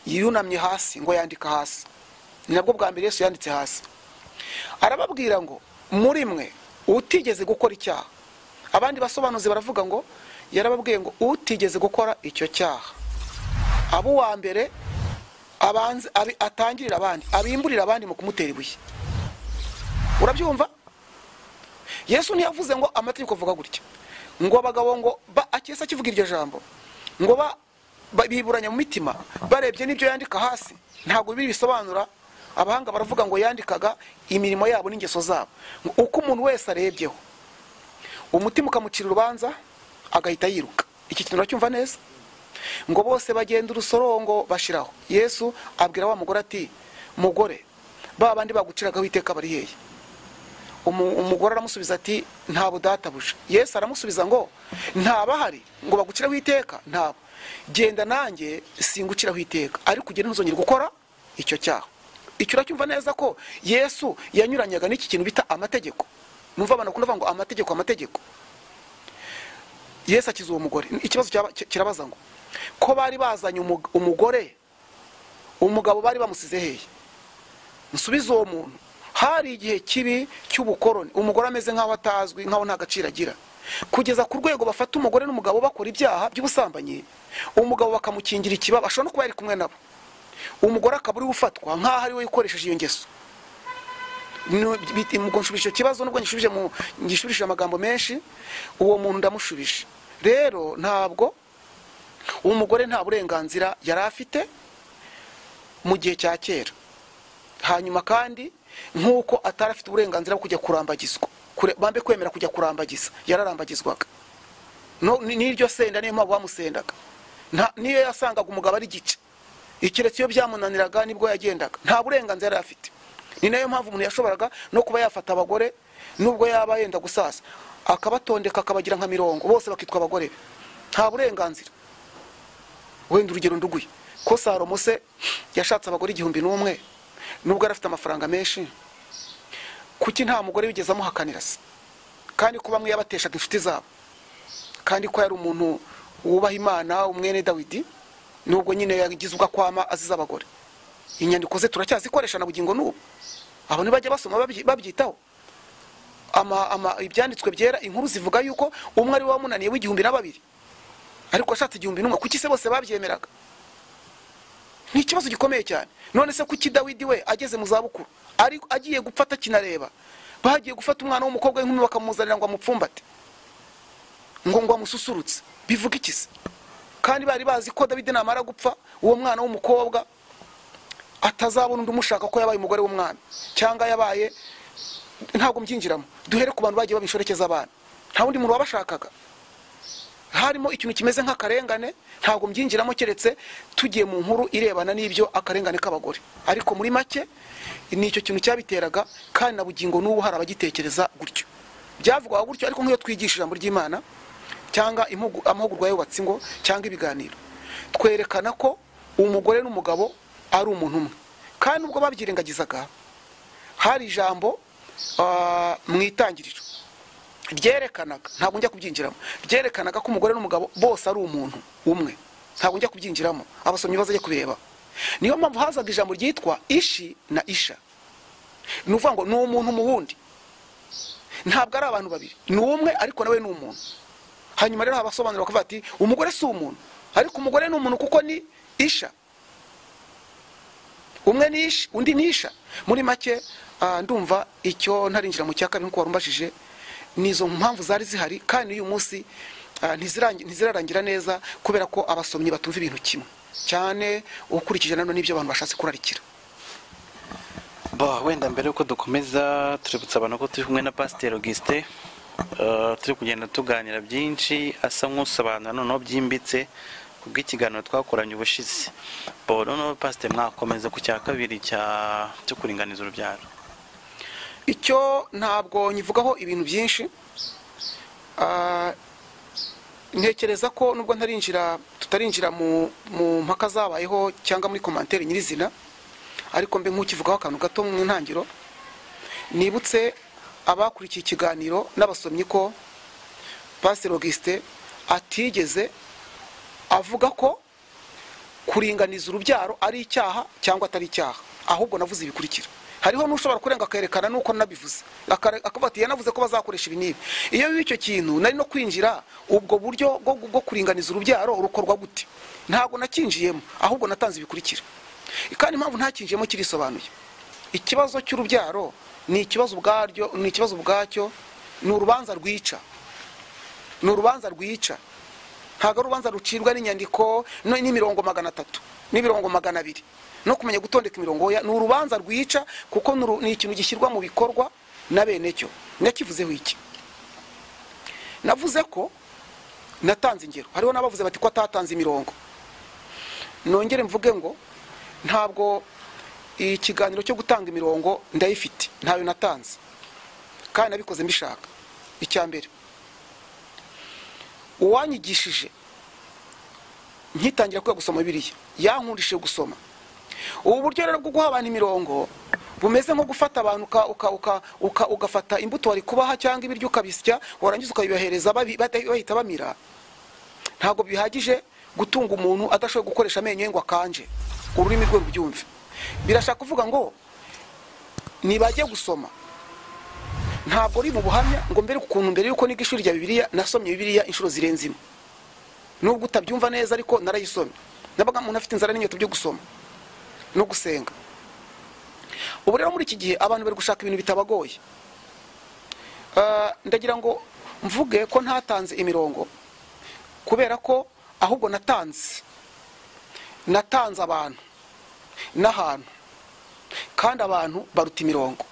yunamye hasi ngo yandika hasi ni nabwo bwa mbere yesu yanditse hasi arababwira ngo muri mwe utigeze gukora icyaha abandi basobanuzi baravuga ngo yarababwiye ngo utigeze gukora icyo cyaha abo uwa mbere abanze abi- atangirira abandi abimburira abandi mu kumutera ibuye urabyumva yesu ntiyavuze ngo amategeko avuga gutya ngo abagabo ngo ba akese akivuga iryo jambo ngo ba ba- biburanya mu mitima barebye n'ibyo yandika hasi ntabwo biri bisobanura abahanga baravuga ngo yandikaga imirimo yabo n'ingeso zabo ngo uko umuntu wese arebyeho umutima ukamucira urubanza agahita yiruka iki kintu uracyumva neza ngo bose bagenda urusorongo bashiraho yesu abwira wa mugore ati mugore ba bandi baguciragaho iteka bari hehe Umu- umugore aramusubiza ati nta budatabuje yesu aramusubiza ngo nta bahari ngo baguciraho iteka ntabo genda nanjye singuciraho iteka ariko ugende ntuzongere gukora icyo cyaha icyo uracyumva neza ko yesu yanyuranyaga n'iki kintu bita amategeko numva abantu bakunda kuvuga ngo amategeko amategeko yesu akiza uwo mugore ikibazo cyaba- ki- kirabaza ngo ko bari bazanye umug- umugore umugabo bari bamusize hehe nsubiza uwo muntu hari igihe kibi cy'ubukoroni umugore ameze nk'aho atazwi nk'aho nta gaciro agira kugeza ku rwego bafata umugore n'umugabo bakora ibyaha by'ubusambanyi umugabo bakamukingira ikibaba ashobora no kuba yari kumwe nabo umugore akaba uriwe ufatwa nk'aho ari we ukoresheje iyo ngeso No, bit- ngo nshubije icyo kibazo nubwo ngishubije mu ngishubije amagambo menshi uwo muntu ndamushubije rero ntabwo uwo mugore nta burenganzira yari afite mu gihe cya kera hanyuma kandi nk'uko atari afite uburenganzira bwo kujya kurambagizwa Kure- bambe kwemera kujya kurambagiza yararambagizwaga No- ni- n'iryo senda niyo mpamvu bamusendaga Nta- niyo yasangaga umugabo ari igice ikiretse iyo byamunaniraga nibwo yagendaga nta burenganzira yari afite ni nayo mpamvu umuntu yashoboraga no kuba yafata abagore nubwo yaba yenda gusasa akabatondeka akabagira nka mirongo bose bakitwa abagore be nta burenganzira wenda urugero nduguye ko salomo se yashatse abagore igihumbi n'umwe nubwo yari afite amafaranga menshi kuki nta mugore wigeze amuhakanira se kandi ko bamwe yabateshaga inshuti zabo kandi ko yari umuntu wubaha imana umwene dawidi nubwo nyine yagize ubwo akwama azize abagore inyandiko ze turacyazikoresha na bugingo n'ubu abantu bajya basoma babyi- babyitaho ama, ama, ibyanditswe byera inkuru zivuga yuko umwe ari we wamunaniye w'igihumbi na babiri ariko ashatse igihumbi n'umwe kuki se bose babyemeraga ni ikibazo gikomeye cyane none se kuki dawidi we ageze mu zabukuru ari agiye gupfa atakinareba bagiye gufata umwana w'umukobwa w'inkumi bakamuzanira ngo amupfumbate ngo ngo amususurutse bivuga iki se kandi bari bazi ko dawidi namara gupfa uwo mwana w'umukobwa atazabona undi umushaka ko yabaye umugore w'umwami cyangwa yabaye ntabwo mbyinjiramo duhere ku bantu bagiye baba inshoreke z'abana nta wundi muntu wabashakaga harimo ikintu kimeze nk'akarengane ntabwo mbyinjiramo keretse tugiye mu nkuru irebana n'ibyo akarengane k'abagore ariko muri make ni icyo kintu cyabiteraga kandi na bugingo n'ubu hari abagitekereza gutyo byavugwaga gutyo ariko nk'iyo twigisha ijambo ry'imana cyangwa impugu- amahugurwa yubatse ingo cyangwa ibiganiro twerekana ko umugore n'umugabo ari umuntu umwe kandi ubwo babyirengagizaga hari ijambo ah, mu itangiriro ryerekanaga ntabwo njya kubyinjiramo ryerekanaga ko umugore n'umugabo bose ari umuntu umwe ntabwo njya kubyinjiramo abasomyi bazajya kubireba niyo mpamvu hazaga ijambo ryitwa ishi na isha ni ukuvuga ngo ni umuntu mu wundi ntabwo ari abantu babiri ni umwe ariko nawe ni umuntu hanyuma rero habasobanurira kuvuga ati umugore si umuntu ariko umugore ni umuntu kuko ni isha umwe ni isha undi ni isha muri make ah, ndumva icyo ntarinjira mu cya kabiri nk'uko warumbajije nizo mpamvu zari zihari kandi n'uyu munsi ah, ntizirangi- ntizirarangira neza kubera ko abasomyi batumva ibintu kimwe cyane ukurikije nano n'ibyo abantu bashatse kurarikira Bo, wenda mbere yuko dukomeza tuributsa abantu ko turi kumwe na pasiteri augustin eh, turi kugenda tuganira byinshi asa nk'usobanura noneho byimbitse ku bw'ikiganiro twakoranye ubushize bo noneho pasiteri mwakomeza ku cya kabiri cya cyo kuringaniza urubyaro icyo ntabwo nyivugaho ibintu byinshi Ah, ntekereza ko nubwo ntarinjira tutarinjira mu mu mpaka zabayeho cyangwa muri komantere nyirizina ariko mbe nk'ukivugaho akantu gato mu ntangiriro nibutse abakurikiye ikiganiro n'abasomyi ko pasiteri Augustin atigeze avuga ko kuringaniza urubyaro ari icyaha cyangwa atari icyaha ahubwo navuze ibikurikira hariho n'ushobora kurenga akayerekana nuko nabivuze Akare- akavuga ati yanavuze ko bazakoresha ibi n'ibi iyo biba icyo kintu nari no kwinjira ubwo buryo bwo, bwo kuringaniza urubyaro rukorwa gute ntabwo nakinjiyemo ahubwo natanze ibikurikira kandi impamvu ntakinjiyemo kirisobanuye ikibazo cy'urubyaro ni ikibazo ubwaryo ni ikibazo ubwacyo ni urubanza rwica ni urubanza rwica ntabwo ari urubanza rucibwa n'inyandiko no- n'imirongo magana atatu n'imirongo magana abiri no kumenya gutondeka imirongo ya- ni urubanza rwica kuko ni uru- ni ikintu gishyirwa mu bikorwa na bene cyo nakivuzeho iki navuze ko natanze ingero hariho n'abavuze bati ko atatanze imirongo nongere mvuge ngo ntabwo ikiganiro cyo gutanga imirongo ndayifite ntayo natanze kandi nabikoze mbishaka icya mbere uwanyigishije nkitangira kwiga gusoma biriya yankundishije gusoma ubu buryo rero bwo guha abantu imirongo bumeze nko gufata abantu uka- uka- uka- uka- ugafata imbuto wari kubaha cyangwa ibiryo ukabisya warangiza ukabibahereza babi- bada- bahita bamira ntabwo bihagije gutunga umuntu adashoboye gukoresha amenyo ye ngo akanje ururimi rwe rubyumve birashaka kuvuga ngo nibajye gusoma ntabwo uri mu buhamya ngo mbere ukuntu mbere y'uko niga ishuri rya bibiliya nasomye bibiliya inshuro zirenze imwe nubwo utabyumva neza ariko narayisomye nabaga umuntu afite inzara n'inkweto byo gusoma no gusenga ubu rero muri iki gihe abantu bari gushaka ibintu bitabagoye Ah, ndagira ngo mvuge ko ntatanze imirongo kubera ko ahubwo natanze natanze abantu n'ahantu kandi abantu baruta imirongo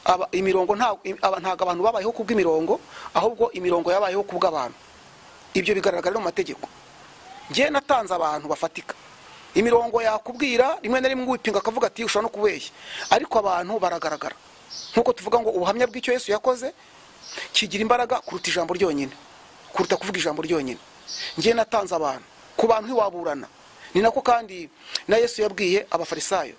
Aba- imirongo nta- im- aba- ntabwo abantu babayeho kubw'imirongo ahubwo imirongo yabayeho kubw'abantu ibyo bigaragara no mu mategeko njye natanze abantu bafatika imirongo yakubwira rimwe na rimwe wipinga akavuga ati ushobora no kubeshya ariko abantu baragaragara nk'uko tuvuga ngo ubuhamya bw'icyo yesu yakoze kigira imbaraga kuruta ijambo ryonyine kuruta kuvuga ijambo ryonyine njye natanze abantu ku bantu ntiwaburana ni nako kandi na yesu yabwiye abafarisayo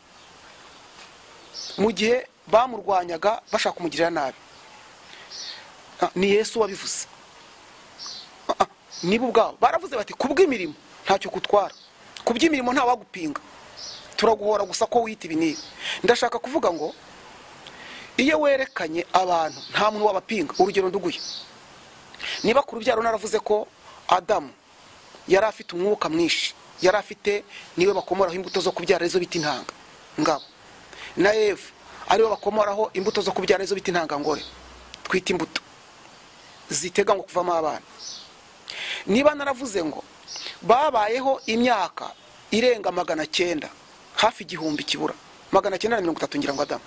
mu gihe bamurwanyaga bashaka kumugirira nabi Ah, ni yesu wabivuze Ah, ah, nibo ubwabo baravuze bati ku bw'imirimo ntacyo kutwara ku by'imirimo ntawagupinga turaguhora gusa ko wiyita ibi n'ibi ndashaka kuvuga ngo iyo werekanye abantu nta muntu wabapinga urugero nduguye niba ku rubyaro naravuze ko adamu yari afite umwuka mwinshi yari afite niwe bakomoraho imbuto zo kubyara arizo bita intanga ngabo na eva ariwe bakomoraho imbuto zo kubyara arizo bita intangangore twita imbuto zitega ngo kuvamo abana niba naravuze ngo babayeho imyaka irenga magana cyenda hafi igihumbi kibura magana cyenda na mirongo itatu ngira ngo adamu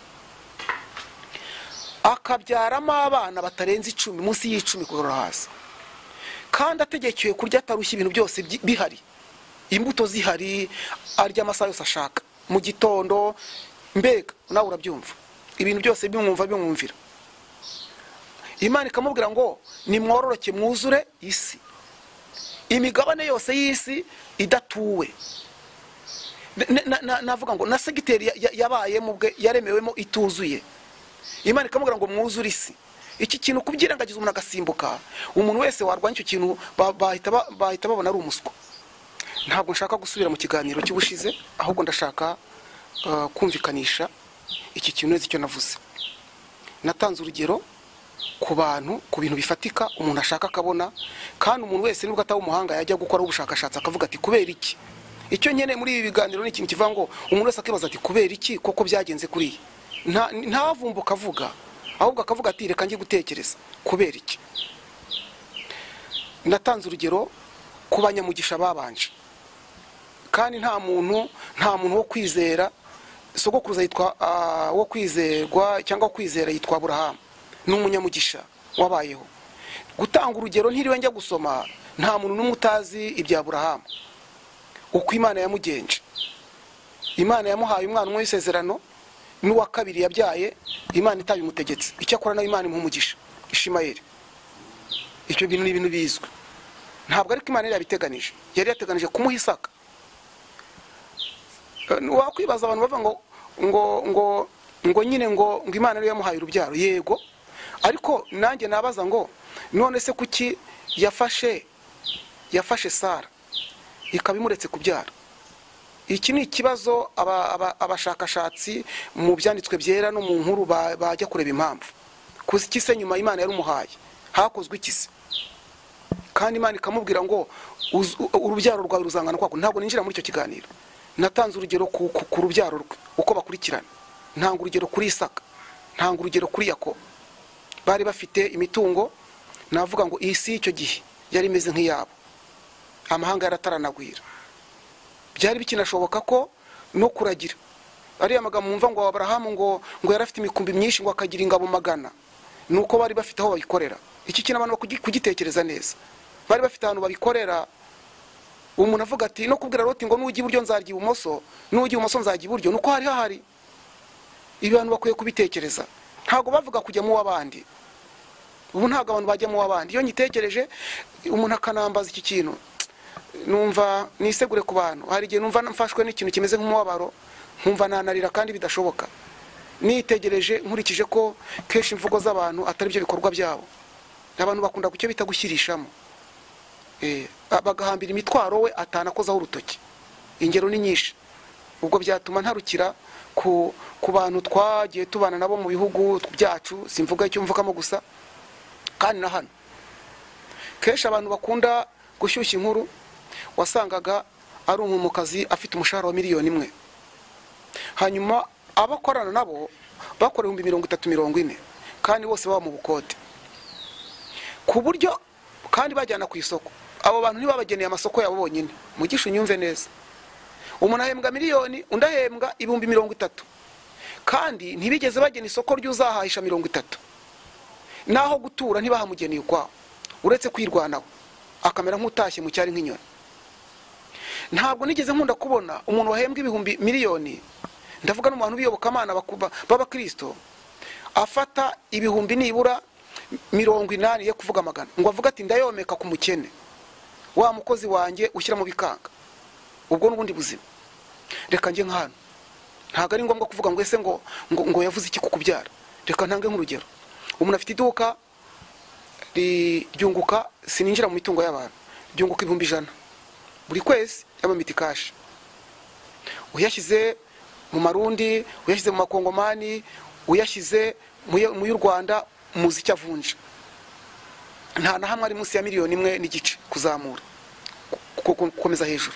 akabyaramo abana batarenze icumi munsi y'icumi kugarura hasi kandi ategekewe kurya atarushya ibintu byose byi- bihari imbuto zihari arya amasaha yose ashaka mu gitondo mbega nawe urabyumva ibintu byose bimwumva bimwumvira imana ikamubwira ngo nimwororoke mwuzure isi imigabane yose y'isi idatuwe N- n- na- navuga ngo na segiteri ya- ya- yabayemo ubwe yaremewemo ituzuye imana ikamubwira ngo mwuzure isi iki kintu kubyirengagiza umuntu agasimbuka umuntu wese warwanya icyo kintu ba- bahita ba- bahita babona ari umuswa ntabwo nshaka gusubira mu kiganiro cy'ubushize ahubwo ndashaka uh, kumvikanisha iki kintu neza icyo navuze natanze urugero ku bantu ku bintu bifatika umuntu ashaka akabona kandi umuntu wese nubwo ataba umuhanga yajya gukora ubushakashatsi akavuga ati kubera iki icyo nkeneye muri ibi biganiro ni ikintu kivuga ngo umuntu wese akibaza ati kubera iki koko byagenze kuriya Nta- ntavumbuka avuga ahubwo akavuga ati reka njye gutekereza kubera iki natanze urugero ku banyamugisha babanje kandi nta muntu nta muntu wo kwizera sogokuruza yitwa ah, wo kwizerwa cyangwa wo kwizera yitwa burahamu ni umunyamugisha wabayeho gutanga urugero ntiriwe njya gusoma nta muntu n'umwe utazi ibya burahamu uko imana yamugenje imana yamuhaye umwana umwe w'isezerano n'uwa kabiri yabyaye imana itabimutegetse icyo akora nawe imana impumugisha ishimayeli ibyo bintu ni ibintu bizwi ntabwo ariko imana yari yabiteganije yari yateganije kumuha isaka Eh, wakwibaza abantu bavuga ngo ngo ngo ngo nyine ngo ngo imana ariyo yamuhaye urubyaro yego ariko nanjye nabaza ngo none se kuki yafashe yafashe sara ikaba imuretse kubyara iki ni ikibazo aba- aba- abashakashatsi mu byanditswe byera no mu nkuru ba- bajya kureba impamvu kuzi iki se nyuma imana yarumuhaye hakozwe iki se kandi imana ikamubwira ngo "Uzu- u- urubyaro rwawe ruzangana kwako ntabwo ninjira muri icyo kiganiro natanze urugero ku, ku, ku rubyaro rwe uko bakurikirana ntanga urugero kuri isaka ntanga urugero kuri yakobo bari bafite imitungo navuga ngo iyi si y'icyo gihe yari imeze nk'iyabo amahanga yarataranagwira byari bikinashoboka ko no kuragira ariya magambo mwumva ngo aburahamu ngo ngo yari afite imikumbi myinshi ngo akagira ingabo magana ni uko bari bafite aho babikorera iki kintu abantu bakugi- kugitekereza neza bari bafite ahantu babikorera umuntu avuga ati no kubwira roti ngo nujya iburyo nzarya ibumoso nujya ibumoso nzajya iburyo ni uko hari hahari ibi bantu bakwiye kubitekereza ntabwo bavuga kujya mu w'abandi ubu ntabwo abantu bajya mu w'abandi iyo nyitekereje umuntu akanambaza iki kintu numva nisegure ku bantu hari igihe numva mfashwe n'ikintu kimeze nk'umubabaro nkumva nanarira kandi bidashoboka nitegereje nkurikije ko kenshi imvugo z'abantu atari byo bikorwa byabo abantu bakunda gucyo bita gushyirishamo Eh, a- bagahambira imitwaro we atanakozaho urutoki ingero ni nyinshi ubwo byatuma ntarukira ku, ku bantu twagiye tubana nabo mu bihugu byacu simvuga icyo mvugamo gusa kandi na hano kenshi abantu bakunda gushyushya inkuru wasangaga ari umwumukazi afite umushahara wa miliyoni imwe hanyuma abo akorana nabo bakora ibihumbi mirongo itatu mirongo ine kandi bose baba mu bukode ku buryo kandi bajyana ku isoko abo bantu ntibabageneye amasoko yabo bonyine mugisha unyumve neza umuntu ahembwa miliyoni undi ahembwa ibihumbi mirongo itatu kandi ntibigeze bagena isoko ry'uzahahisha mirongo itatu n'aho gutura ntibahamugeneye ukwawo uretse kwirwanaho akamera nk'utashye mu cyari nk'inyoni ntabwo nigeze nkunda kubona umuntu wahembwa ibihumbi miliyoni ndavuga no mu bantu b'iyobokamana bakuba- b'abakristo afata ibihumbi nibura mirongo inani ye kuvuga amagana ngo avuga ati ndayomeka ku mukene wa mukozi wanjye ushyira mu bikanga ubwo n'ubundi buzima reka njye nka hano ntabwo ari ngombwa kuvuga ngo ese ngo ngo, ngo yavuze iki kukubyara reka ntange nk'urugero umuntu afite iduka ri- ryunguka sininjira mu mitungo y'abantu ryunguka ibihumbi ijana buri kwezi y'amamiti kashi uyashyize mu marundi uyashyize mu makongomani uyashyize mu yo- mu y'u rwanda muzi icyo avunja nta na hamwe ari munsi ya miliyoni imwe n'igice kuzamura ku- ku- gukomeza hejuru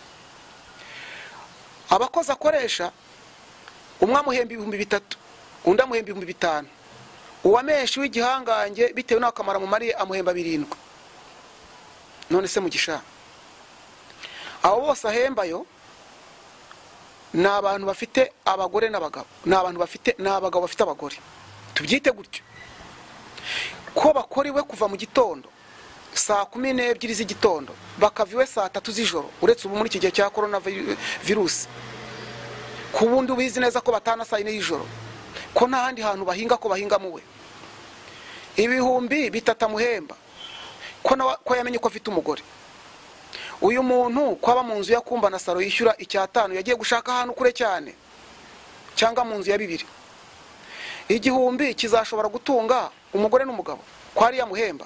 abakozi akoresha umwe amuhemba ibihumbi bitatu undi amuhemba ibihumbi bitanu uwamenshi w'igihangange bitewe n'akamaro amumariye amuhemba birindwi none se mugisha abo bose ahembayo ni abantu bafite abagore n'abagabo ni abantu bafite ni abagabo bafite abagore tubyite gutyo ko bakora iwe kuva mu gitondo saa kumi n'ebyiri z'igitondo bakava iwe saa tatu z'ijoro uretse ubu muri iki gihe cya korona vi- virusi ku bundi ubizi neza ko batana saa yine y'ijoro ko nta handi hantu bahinga ko bahinga muwe ibihumbi bitatu amuhemba ko nawe ko yamenye ko afite umugore uyu muntu kwaba mu nzu yakumba na saro yishyura icyatanu yagiye gushaka ahantu kure cyane cyangwa mu nzu ya bibiri igihumbi kizashobora gutunga umugore n'umugabo ko ariyo amuhemba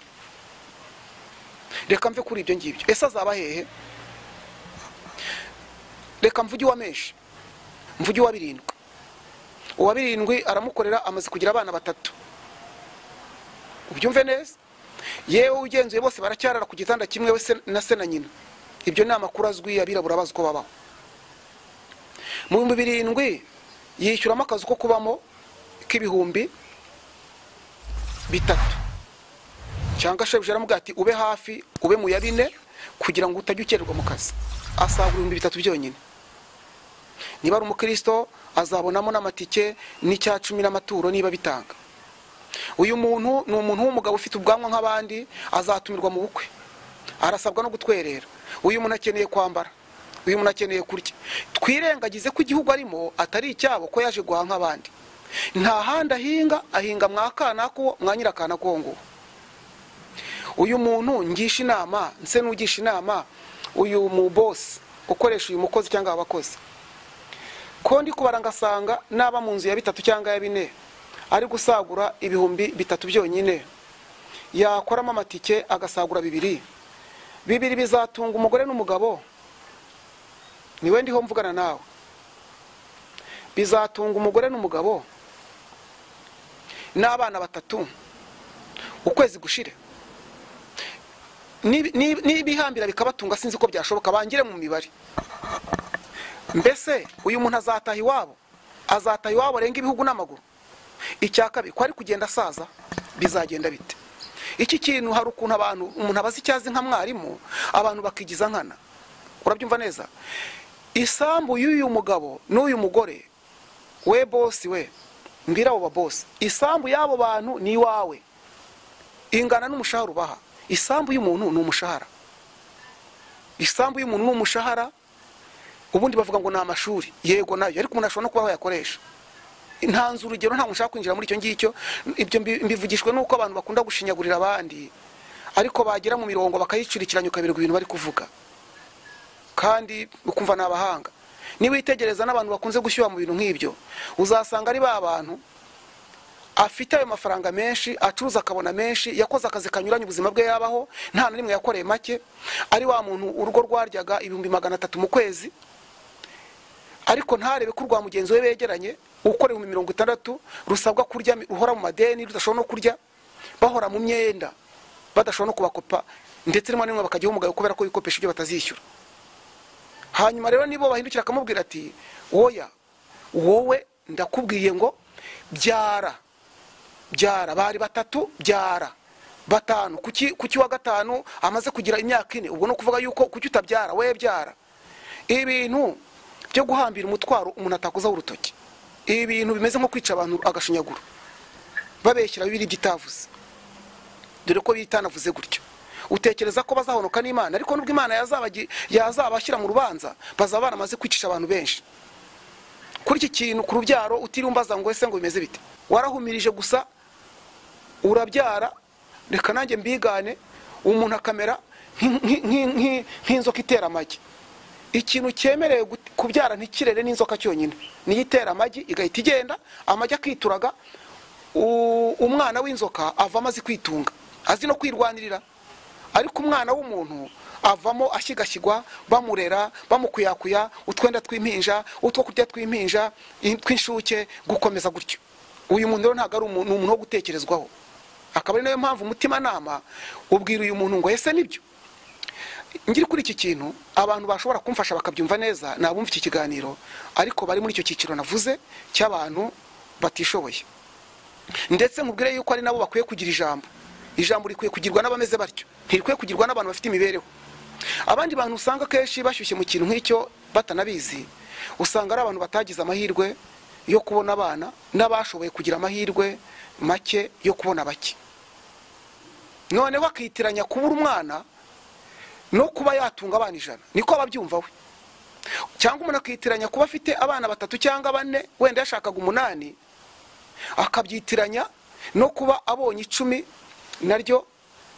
reka mve kuri ibyo ngibyo ese azaba hehe reka mvuge uwa menshi mvuge uwa birindwi uwa birindwi aramukorera amaze kugira abana batatu ubyumve neza yewe ugenzuye bose baracyarara ku gitanda kimwe we se- na se na nyina ibyo ni amakuru azwi abirabura bazi uko babaho mu bihumbi birindwi yishyuramo akazi ko kubamo k'ibihumbi bitatu cyangwa shebuja aramubwira ati ube hafi ube mu ya bine kugira ngo utajya ukererwa mu kazi asagura ibihumbi bitatu byonyine niba ari umukristo azabonamo n'amatike n'icya cumi n'amaturo niba bitanga uyu muntu ni umuntu w'umugabo ufite ubwanwa nk'abandi azatumirwa mu bukwe arasabwa no gutwerera uyu muntu akeneye kwambara uyu muntu akeneye kurya twirengagize ko igihugu arimo atari icyabo ko yaje guhaha nk'abandi nta handi ahinga ahinga mwa kana ko mwa nyirakana ko nguwo uyu muntu ngisha inama nse n'ugisha inama uyu mu bosi ukoresha uyu mukozi cyangwa abakozi ko ndi kubara ngasanga naba mu nzu ya bitatu cyangwa ya bine ari gusagura ibihumbi bitatu byonyine yakoramo amatike agasagura bibiri bibiri bizatunga umugore n'umugabo niwe ndiho mvugana nawe bizatunga umugore n'umugabo n'abana batatu ukwezi gushire Nibi- nibi- nibihambira bikabatunga sinzi ko byashoboka bangire mu mibare mbese uyu muntu azataha iwabo azataha iwabo arenga ibihugu n'amaguru icya kabiri ko ari kugenda asaza bizagenda bite iki kintu hari ukuntu abantu umuntu abaza icyo azi nka mwarimu abantu bakigiza nkana urabyumva neza isambu y'uyu mugabo n'uyu mugore we bosi we mbwira abo babosi isambu y'abo bantu ni iwawe ingana n'umushahara ubaha isambu y'umuntu ni umushahara isambu y'umuntu ni umushahara ubundi bavuga ngo ni amashuri yego nayo ariko umuntu ashobora no kuba yakoresha ntanze urugero ntabwo nshaka kwinjira muri icyo ngicyo ibyo mbi- mbivugishwe n'uko abantu bakunda gushinyagurira abandi ariko bagera mu mirongo bakayicurikiranya ukaberwa ibintu bari kuvuga kandi ukumva ni abahanga niba witegereza n'abantu bakunze gushyuha mu bintu nk'ibyo uzasanga ari ba bantu afite ayo mafaranga menshi acuruza akabona menshi yakoze akazi kanyuranye ubuzima bwe yabaho nta na rimwe yakoreye make ari wa muntu urugo rwaryaga ibihumbi magana atatu mu kwezi ariko ntarebe ko urwa mugenzi we begeranye ukora ibihumbi mirongo itandatu rusabwa kurya ruhora mu madeni rudashobora no kurya bahora mu myenda badashobora no kubakopa ndetse rimwe na rimwe bakajyaho umugayo kubera ko bikopesha ibyo batazishyura hanyuma rero nibo bahindukira akamubwira ati woya wowe ndakubwiye ngo byara byara bari batatu byara batanu kuki kuki wa gatanu amaze kugira imyaka ine ubwo no kuvuga yuko kuki utabyara we byara ibintu byo guhambira umutwaro umuntu atakozaho urutoki ibintu bimeze nko kwica abantu agashinyaguro babeshyira bibiri by'itavuze dore ko bitanavuze gutyo utekereza ko bazahonoka n'imana ariko nubwo imana yazabagi- yazabashyira mu rubanza bazaba baramaze kwicisha abantu benshi kuri iki kintu ku rubyaro utiriwe umbaza ngo ese ngo bimeze bite warahumirije gusa urabyara reka nanjye mbigane umuntu akamera nk'in- nk'in- nk'in- nk'inzoka itera amagi ikintu cyemerewe gut- kubyara ntikirere n'inzoka cyonyine niyo itera amagi igahita igenda amagi akituraga u- umwana w'inzoka avamo azi kwitunga azi no kwirwanirira ariko umwana w'umuntu avamo ashyigashyigwa bamurera bamukuyakuya utwenda tw'impinja utwo kurya tw'impinja i- tw'inshuke gukomeza gutyo uyu muntu rero ntabwo ari umuntu ni umuntu wo gutekerezwaho akaba ari nayo mpamvu umutimanama ubwira uyu muntu ngo ese nibyo ngiri kuri iki kintu abantu bashobora kumfasha bakabyumva neza ni abumva iki kiganiro ariko bari muri icyo cyiciro navuze cy'abantu batishoboye ndetse nkubwire yuko ari nabo bakwiye kugira ijambo ijambo rikwiye kugirwa n'abameze batyo ntirikwiye kugirwa n'abantu bafite imibereho abandi bantu usanga akenshi bashyushye mu kintu nk'icyo batanabizi usanga ari abantu batagize amahirwe yo kubona abana n'abashoboye kugira amahirwe make yo kubona bake noneho akitiranya kubura umwana no kuba yatunga abana ijana niko ababyumva we cyangwa umuntu akitiranya kuba afite abana batatu cyangwa bane wenda yashakaga umunani akabyitiranya no kuba abonye icumi naryo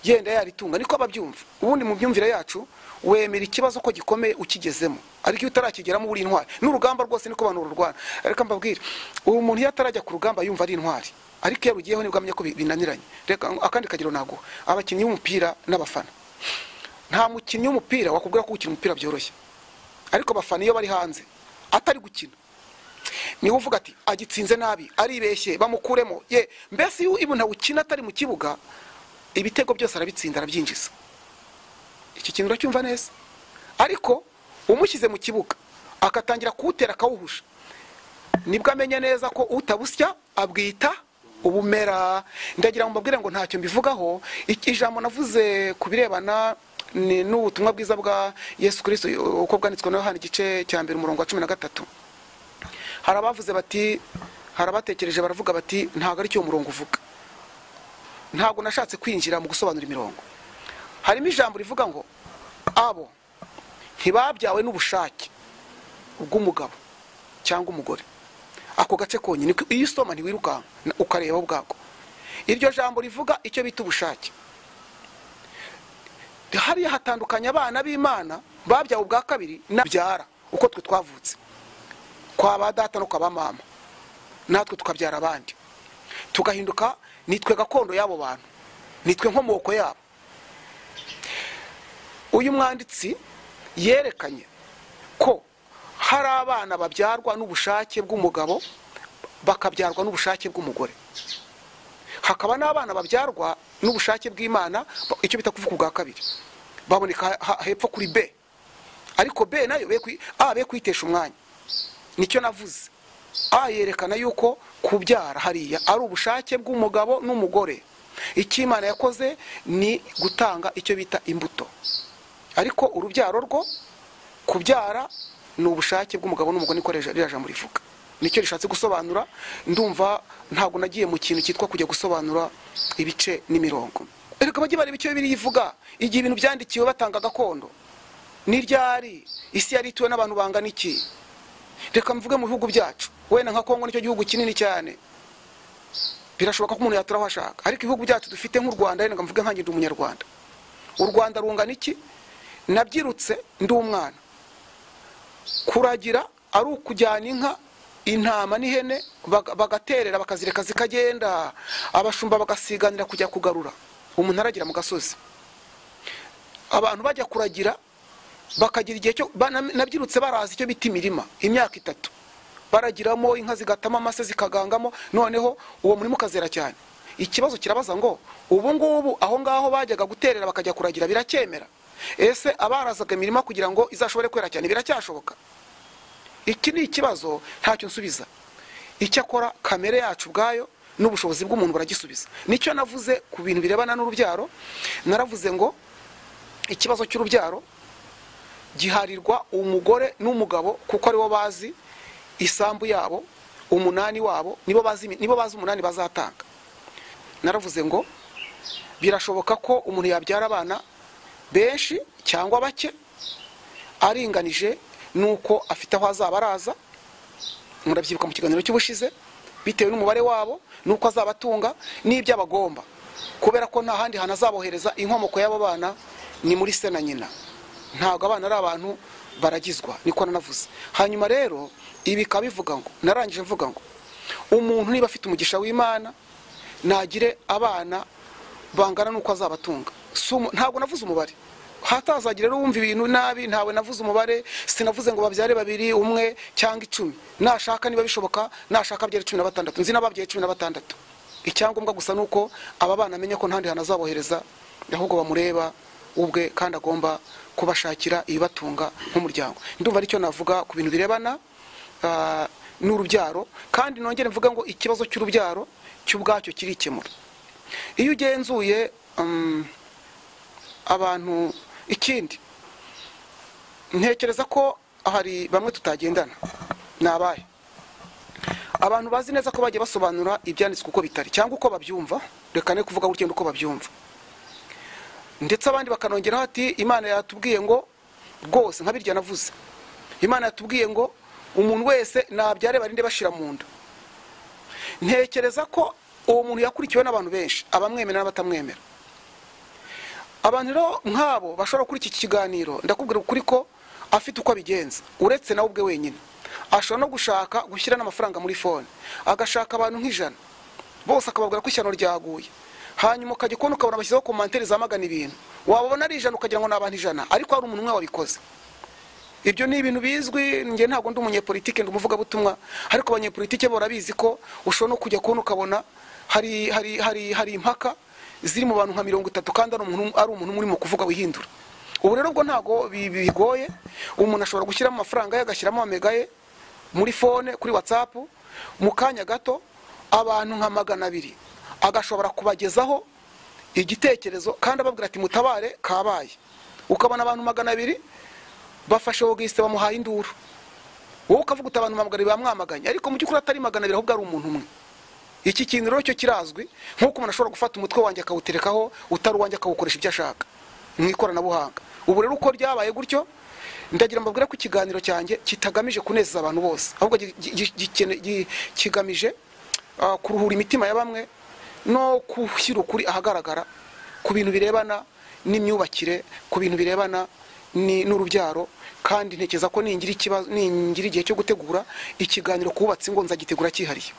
yenda yaritunga niko ababyumva ubundi mu myumvire yacu wemera ikibazo ko gikomeye ukigezemo ariko iyo utarakigeramo uri intwari n'urugamba rwose niko abantu rurwana reka mbabwire ubu umuntu iyo atarajya ku rugamba yumva ari intwari ariko iyo arugiyeho nibwo amenya ko bi- binaniranye reka akandi kagero naguha abakinnyi b'umupira n'abafana nta mukinnyi w'umupira wakubwira ko gukina umupira byoroshye ariko abafana iyo bari hanze atari gukina niwe uvuga ati agitsinze nabi aribeshye bamukuremo ye mbese iyo umuntu awukina atari mu kibuga ibitego byose arabitsinda arabyinjiza iki kintu uracyumva neza ariko umushyize mu kibuga agatangira kuwutera akawuhusha nibwo amenya neza ko utabusya abwita ubumera ndagira ngo mbabwire ngo ntacyo mbivugaho Iki- ijambo navuze ku birebana ni n'ubutumwa bwiza bwa yesu kirisito uko bwanditswe na yohana igice cya mbere umurongo wa cumi na gatatu hari abavuze bati hari abatekereje baravuga bati ntabwo ari cyo umurongo uvuga ntabwo nashatse kwinjira mu gusobanura imirongo harimo ijambo rivuga ngo abo ntibabyawe n'ubushake bw'umugabo cyangwa umugore ako gace konyine niko- iyo usoma ntiwirukanka na- ukareba ubwako iryo jambo rivuga icyo bita ubushake hariya hatandukanya abana b'imana babyawe ubwa kabiri nabyara uko twe twavutse kwa ba data no kwa ba mama natwe tukabyara abandi tugahinduka nitwe gakondo y'abo bantu nitwe nkomoko yabo uyu mwanditsi yerekanye ko hari abana babyarwa n'ubushake bw'umugabo bakabyarwa n'ubushake bw'umugore hakaba n'abana babyarwa n'ubushake bw'imana ba- icyo bita kuvuga ubwa kabiri baboneka ha- hepfo kuri b ariko b nayo be kwi- a be kuyitesha umwanya nicyo navuze a yerekana yuko kubyara hariya ari ubushake bw'umugabo n'umugore icyo imana yakoze ni gutanga icyo bita imbuto ariko urubyaro rwo kubyara ni ubushake bw'umugabo n'umugore niko rija- ririya jambo rivuga nicyo rishatse gusobanura ndumva ntabwo nagiye mu kintu cyitwa kujya gusobanura ibice n'imirongo reka bajye bareba icyo birivuga igihe ibintu byandikiwe batanga gakondo ni ryari isi yari ituwe n'abantu bangana iki reka mvuge mu bihugu byacu wenda nka kongo nicyo gihugu kinini cyane birashoboka ko umuntu yatura aho ashaka ariko ibihugu byacu dufite nk'u rwanda reka mvuge nkange ndi umunyarwanda u rwanda rungana iki nabyirutse ndi umwana kuragira ari ukujyana inka intama n'ihene baga- bagaterera bakazireka zikagenda abashumba bagasiganira kujya kugarura umuntu aragira mu gasozi abantu bajya kuragira bakagira igihe cyo ba- na- nabyirutse barazi icyo bita imirima imyaka itatu baragiramo inka zigatama amase zikagangamo noneho uwo murima ukazera cyane ikibazo kirabaza ngo ubu ngubu aho ngaho bajyaga guterera bakajya kuragira biracyemera ese abarazaga imirima kugira ngo izashobore kwera cyane biracyashoboka iki ni ikibazo ntacyo nsubiza icyakora kamere yacu ubwayo n'ubushobozi bw'umuntu buragisubiza nicyo navuze ku bintu birebana n'urubyaro naravuze ngo ikibazo cy'urubyaro giharirwa umugore n'umugabo kuko aribo bazi isambu yabo umunani wabo nibo bazi nibo bazi umunani bazatanga naravuze ngo birashoboka ko umuntu yabyara abana benshi cyangwa bake aringanije nuko afite aho azaba araza murabyibuka mu kiganiro cy'ubushize bitewe n'umubare wabo nuko azaba atunga n'ibyo abagomba kubera ko nta handi hantu azabohereza inkomoko y'abo bana ni muri se na nyina ntabwo abana ari abantu baragizwa niko nanavuze hanyuma rero ibi bikaba bivuga ngo narangije mvuga ngo umuntu niba afite umugisha w'imana nagire abana bangana n'uko azabatunga Si umu- ntabwo navuze umubare hatazagira rero wumva ibintu nabi ntawe navuze umubare sinavuze ngo babyare babiri umwe cyangwa icumi nashaka niba bishoboka nashaka abyara cumi na batandatu nzi n'ababyaye cumi na batandatu icyangombwa gusa ni uko aba bana amenye ko ntandi hantu azabohereza ahubwo bamureba ubwe kandi agomba kubashakira ibibatunga nk'umuryango ndumva aricyo navuga ku bintu birebana ah, n'urubyaro kandi nongere mvuga ngo ikibazo cy'urubyaro cy'ubwacyo kirikemura iyo ugenzuye mm, abantu ikindi ntekereza ko hari bamwe tutagendana ni abahe abantu bazi neza ko bajya basobanura ibyanditswe uko bitari cyangwa uko babyumva reka ne kuvuga gutya uko babyumva ndetse abandi bakanongeraho ati imana yatubwiye ngo rwose nka birya navuze imana yatubwiye ngo umuntu wese nabyare barinde bashira mu nda ntekereza ko uwo muntu yakurikiwe n'abantu benshi abamwemera n'abatamwemera abantu rero nk'abo bashobora gukora iki kiganiro ndakubwira ukuri ko afite uko abigenza uretse nawe ubwe wenyine ashobora no gushaka gushyira n'amafaranga muri fone agashaka abantu nk'ijana bose akababwira ko ishyano ryaguye hanyuma ukajya kubona ukabona bashyizeho komantere zamagana ibintu wababona ari ijana ukagira ngo ni abantu ijana ariko hari umuntu umwe wabikoze ibyo ni ibintu bizwi njye ntabwo ndi umunyepolitike ndi umuvugabutumwa ariko abanyepolitike bo barabizi ko ushobora no kujya kubona ukabona hari hari hari hari impaka ziri mu bantu nka mirongo itatu kandi ari umuntu ari umuntu umwe urimo kuvuga wihindura ubu rero ubwo ntabwo bi- bigoye umuntu ashobora gushyiramo amafaranga ye agashyiramo amega ye muri fone kuri watsapu mu kanya gato abantu nka magana abiri agashobora kubagezaho igitekerezo kandi ababwira ati mutabare kabaye ukabona abantu magana abiri bafashe Augustin bamuhaye induru wowe ukavuga uti abantu magana abiri bamwamaganye ariko mu by'ukuri atari magana abiri ahubwo ari umuntu umwe iki kintu rero cyo kirazwi nk'uko umuntu ashobora gufata umutwe wanjye akawuterekaho utari uwanjye akawukoresha ibyo ashaka mu ikoranabuhanga ubu rero uko ryabaye gutyo ndagira mbabwira ko ikiganiro cyanjye kitagamije kunezeza abantu bose ahubwo gi- gi- gikene- gi- kigamije ah, kuruhura imitima ya bamwe no gushyira ukuri ahagaragara ku bintu birebana n'imyubakire ku bintu birebana ni- n'urubyaro kandi ntekereza ko ningira ikibazo ningira igihe cyo gutegura ikiganiro kubatse ngo nzagitegura cyihariye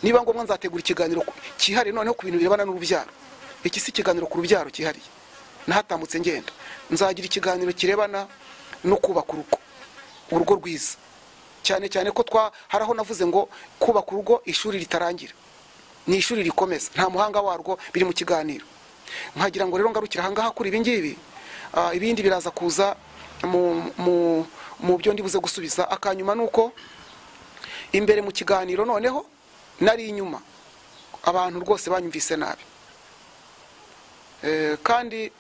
niba ngombwa nzategura ikiganiro ku- cyihariye noneho ku bintu birebana n'urubyaro iki si ikiganiro ku rubyaro cyihariye nahatambutse ngenda nzagira ikiganiro kirebana no kubaka urugo urugo rwiza cyane cyane ko twa hari aho navuze ngo kubaka urugo ishuri ritarangira ni ishuri rikomeza nta muhanga warwo biri mu kiganiro nkagira ngo rero ngarukire ahangaha kuri ibi ngibi ah, ibindi biraza kuza mu- mu- mu byo ndibuze gusubiza akanyuma ni uko imbere mu kiganiro noneho nari inyuma abantu rwose banyumvise nabi Eh, kandi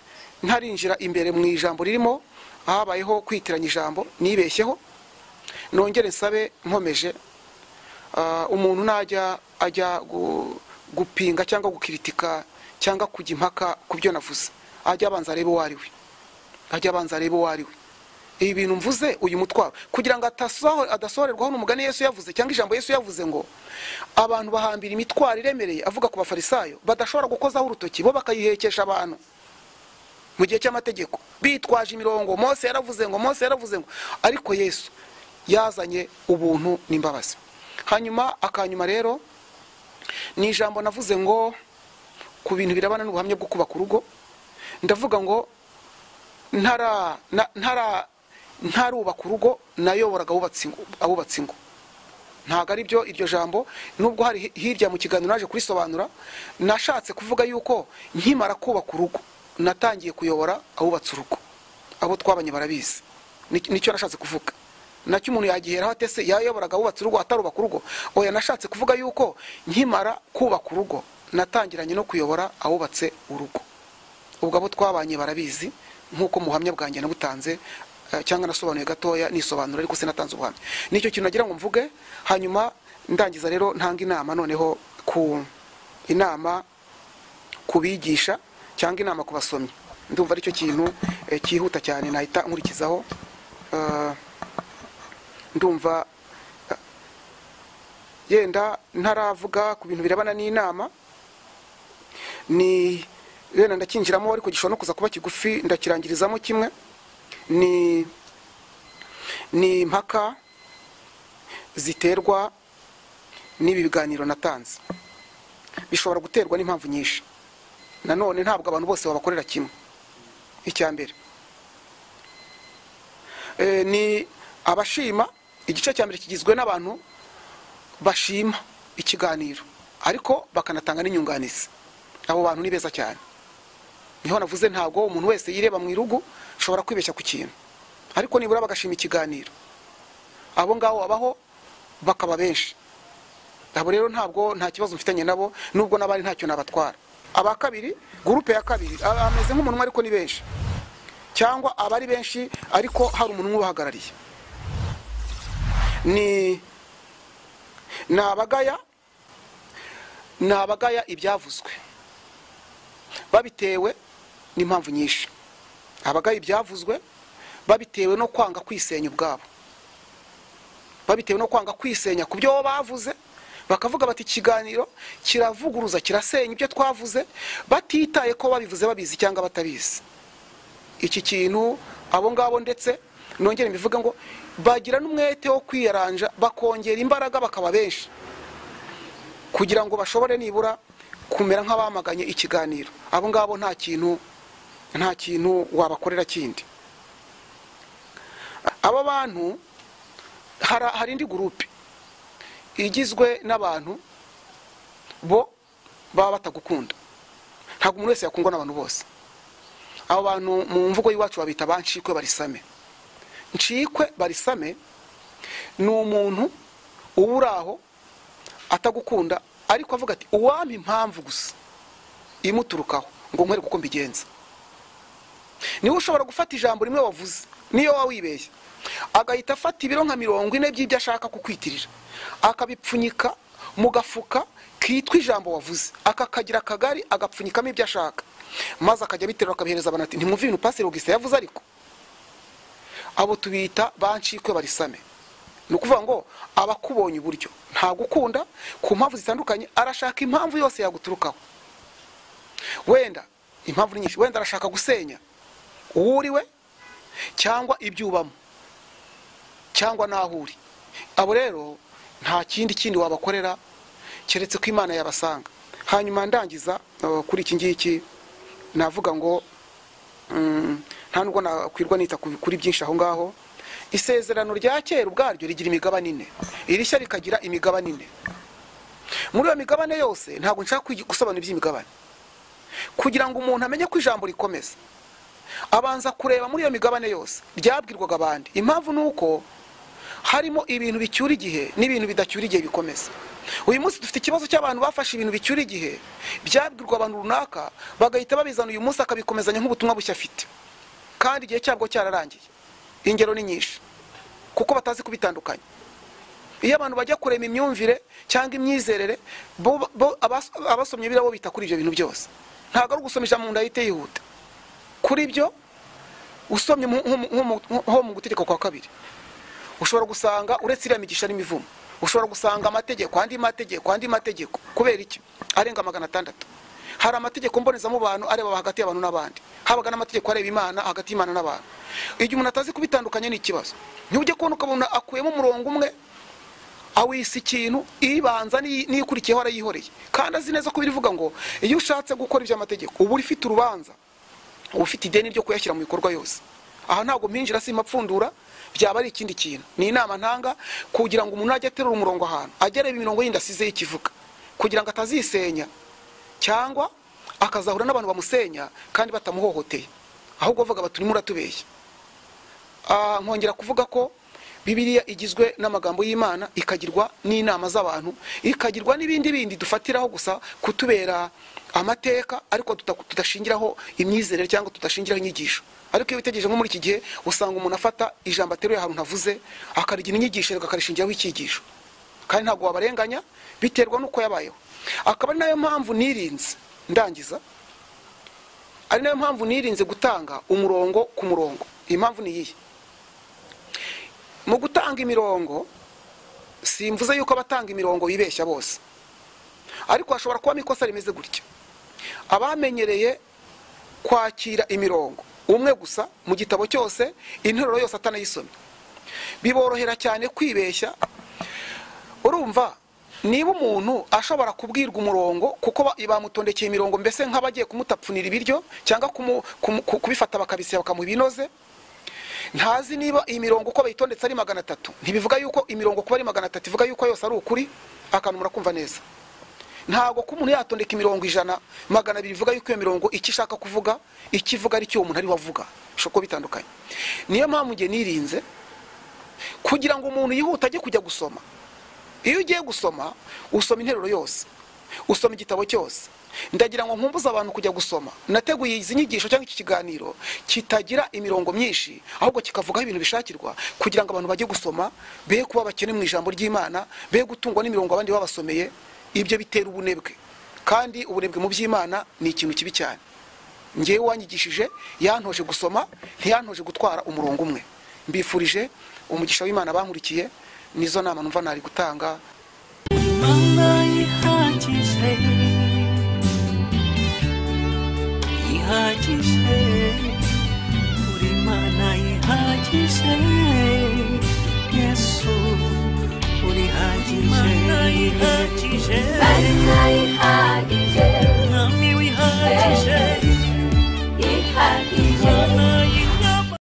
ntarinjira imbere mu ijambo ririmo habayeho kwitiranya ijambo nibeshyeho nongere nsabe nkomeje ah, umuntu najya ajya gu- gupinga cyangwa gukiritika cyangwa kujya impaka ku byo navuze ajya abanza arebe uwo ari we ajya abanza arebe uwo ari we ibi bintu mvuze uyu mutwaro kugira ngo atasoho- adasohorerwaho n'umugani yesu yavuze cyangwa ijambo yesu yavuze ngo abantu bahambira imitwaro iremereye avuga ku bafarisayo badashobora gukozaho urutoki bo bakayihekesha abantu mu gihe cy'amategeko bitwaje imirongo mose yaravuze ngo mose yaravuze ngo ariko yesu yazanye ubuntu n'imbabazi hanyuma akanyuma rero ni ijambo navuze ngo ku bintu birebana n'ubuhamya bwo kubaka urugo ndavuga ngo ntara na- ntara ntarubaka urugo nayoboraga abubatse ingo- abubatse ingo ntabwo ari byo iryo jambo nubwo hari hi- hirya mu kiganiro naje kurisobanura nashatse kuvuga yuko nkimara kubaka urugo natangiye kuyobora abubatse urugo abo twabanye barabizi Ni- nicyo nashatse kuvuga nacyo umuntu yagiheraho ate se yayoboraga abubatse urugo atarubaka urugo oya nashatse kuvuga yuko nkimara kubaka urugo natangiranye no kuyobora abubatse urugo ubwo abo twabanye barabizi nk'uko muhamya bwanjye nabutanze eh, cyangwa nasobanuye gatoya nisobanura ariko sinatanze ubuhamya nicyo kintu nagira ngo mvuge hanyuma ndangiza rero ntanga inama noneho ku inama ku bigisha cyangwa inama ku basomyi ndumva aricyo kintu eh, cyihuta cyane nahita nkurikizaho Eh, ndumva eh, yenda ntaravuga ku bintu birebana n'inama ni wenda ndakinjiramo ariko gishobora no kuza kuba kigufi ndakirangirizamo kimwe ni ni impaka ziterwa n'ibi biganiro natanze bishobora guterwa n'impamvu nyinshi nanone ntabwo abantu bose babakorera kimwe icya mbere Eh, ni abashima igice cya mbere kigizwe n'abantu bashima ikiganiro ariko bakanatanga n'inyunganizi abo bantu ni beza cyane niho navuze ntabwo umuntu wese yireba mu irugu ashobora kwibeshya ku kintu ariko nibura bagashima ikiganiro abo ngabo babaho bakaba benshi abo rero ntabwo nta kibazo mfitanye nabo nubwo n'abari ntacyo nabatwara aba kabiri gurupe ya kabiri a- ameze nk'umuntu umwe ariko ni benshi cyangwa abari benshi ariko hari umuntu umwe ubahagarariye ni ni abagaya ni abagaya ibyavuzwe babitewe n'impamvu nyinshi abagaya ibyavuzwe babitewe no kwanga kwisenya ubwabo babitewe no kwanga kwisenya ku byo bavuze bakavuga bati ikiganiro kiravuguruza kirasenya ibyo twavuze batitaye ko babivuze babizi cyangwa batabizi iki kintu abo ngabo ndetse nongere mbivuge ngo bagira n'umwete wo kwiyaranja bakongera imbaraga bakaba benshi kugira ngo bashobore nibura kumera nk'abamaganye ikiganiro abo ngabo nta kintu nta kintu wabakorera kindi aba bantu hari hari indi gurupe igizwe n'abantu bo baba batagukunda ntabwo umuntu wese yakundwa n'abantu bose abo bantu mu mvugo y'iwacu babita banshikwe barisame nshikwe barisame ni umuntu uba uri aho atagukunda ariko avuga ati uwampa impamvu gusa imuturukaho ngo nkwereke uko mbigenza niwe ushobora gufata ijambo rimwe wavuze niyo waba wibeshye agahita afata ibiro nka mirongo ine by'ibyo ashaka kukwitirira akabipfunyika mu gafuka kitwa ijambo wavuze akakagira akagari agapfunyikamo ibyo ashaka maze akajya abiterura akabihereza abantu ati ntimwumve ibintu pasire augustin yavuze ariko abo tubita bancikwe barisame ni ukuvuga ngo aba akubonye uburyo ntagukunda ku mpamvu zitandukanye arashaka impamvu yose yaguturukaho wenda impamvu ni nyinshi wenda arashaka gusenya uwo uriwe cyangwa ibyo ubamo cyangwa n'aho uri abo rero nta kindi kindi wabakorera keretse ko imana yabasanga hanyuma ndangiza uh, kuri iki ngiki navuga ngo mm, nta nubwo nakwirwa nita ku- kuri byinshi aho ngaho isezerano rya kera ubwaryo rigira imigabane ine irishya rikagira imigabane ine muri iyo migabane yose ntabwo nshaka kwigi- gusobanura iby'imigabane kugira ngo umuntu amenye ko ijambo rikomeza abanza kureba muri iyo migabane yose ryabwirwaga abandi impamvu ni uko harimo ibintu bicyura igihe n'ibintu bidacyura igihe bikomeza uyu munsi dufite ikibazo cy'abantu bafashe ibintu bicyura igihe byabwirwa abantu runaka bagahita babizana uyu munsi akabikomezanya nk'ubutumwa bushya afite kandi igihe cyabwo cyararangiye ingero ni nyinshi kuko batazi kubitandukanya iyo abantu bajya kurema imyumvire cyangwa imyizerere bo- bo- abas- abasomye biriya bo bita kuri ibyo bintu byose ntabwo ari ugusoma ijambo mu nda yihita yihuta kuri byo usomye mu- nko mu- nko mu- nko mu gutegeka kwa kabiri ushobora gusanga uretse iriya migisha n'imivumo ushobora gusanga amategeko andi mategeko andi mategeko kubera iki arenga magana atandatu hari amategeko mbonezamubano areba hagati y'abantu n'abandi habaga n'amategeko areba imana hagati y'imana n'abantu igihe umuntu atazi kubitandukanya ni ikibazo ntujye kubona ukabona akuyemo umurongo umwe awisa ikintu ibanza n'iyi- n'iyikurikiyeho arayihoreye kandi azi neza ko birivuga ngo iyo ushatse gukora iby'amategeko uba uri ufite urubanza uba ufite ideni ryo kuyashyira mu bikorwa yose aha ntabwo mpinjira simpapfundura byaba ari ikindi kintu ni inama ntanga kugira ngo umuntu ajye aterura umurongo ahantu ajye areba imirongo yindi asizeho ikivuga kugira ngo atazisenya cyangwa akazahura n'abantu bamusenya kandi batamuhohoteye ahubwo bavuga bati urimo uratubeshya Ah, nkongera kuvuga ko bibiliya igizwe n'amagambo y'imana ikagirwa n'inama z'abantu ikagirwa n'ibindi bindi dufatiraho gusa kutubera amateka ariko tuta- tudashingiraho imyizerere cyangwa tudashingiraho inyigisho ariko iyo witegereje nko muri iki gihe usanga umuntu afata ijambo ateruye ahantu havuze akarigira inyigisho akakarishingiraho icyigisho kandi ntabwo wabarenganya biterwa n'uko yabayeho akaba ari nayo mpamvu nirinze ndangiza ari nayo mpamvu nirinze gutanga umurongo ku murongo impamvu ni iyihe mu gutanga imirongo simvuze yuko abatanga imirongo bibeshya bose ariko hashobora kubamo ikosa rimeze gutya abamenyereye kwakira imirongo umwe gusa mu gitabo cyose interuro yose atanayisomye biborohera cyane kwibeshya urumva niba umuntu ashobora kubwirwa umurongo kuko ba- bamutondekeye imirongo mbese nk'abagiye kumutapfunira ibiryo cyangwa kumu- kumu- ku- kubifata bakabisiba bakamubinoze ntazi niba iyi mirongo uko bayitondetse ari magana atatu ntibivuga yuko imirongo kuba ari magana atatu ivuga yuko yose ari ukuri akantu murakumva neza ntabwo ko umuntu yatondeka imirongo ijana magana abiri bivuga yuko iyo mirongo icyo ishaka kuvuga icyo ivuga ari cyo uwo muntu ariwe avuga bishobora kuba bitandukanye niyo mpamvu njye nirinze kugira ngo umuntu yihute ajye kujya gusoma iyo ugiye gusoma usoma interuro yose usoma igitabo cyose ndagira ngo nkumbuze abantu kujya gusoma nateguye izi nyigisho cyangwa iki kiganiro kitagira imirongo myinshi ahubwo kikavugaho ibintu bishakirwa kugira ngo abantu bajye gusoma be kuba bakene mu ijambo ry'imana be gutungwa n'imirongo abandi babasomeye ibyo bitera ubunebwe kandi ubunebwe mu by'imana ni ikintu kibi cyane ngewe wanyigishije yantoje gusoma ntiyantoje gutwara umurongo umwe mbifurije umugisha w'imana bankurikiye nizo nama numva nari gutanga Imana ihagije ihagije buri mana ihagije yesu urihagije Marina ihagije, mwami wihagije ihagije, imana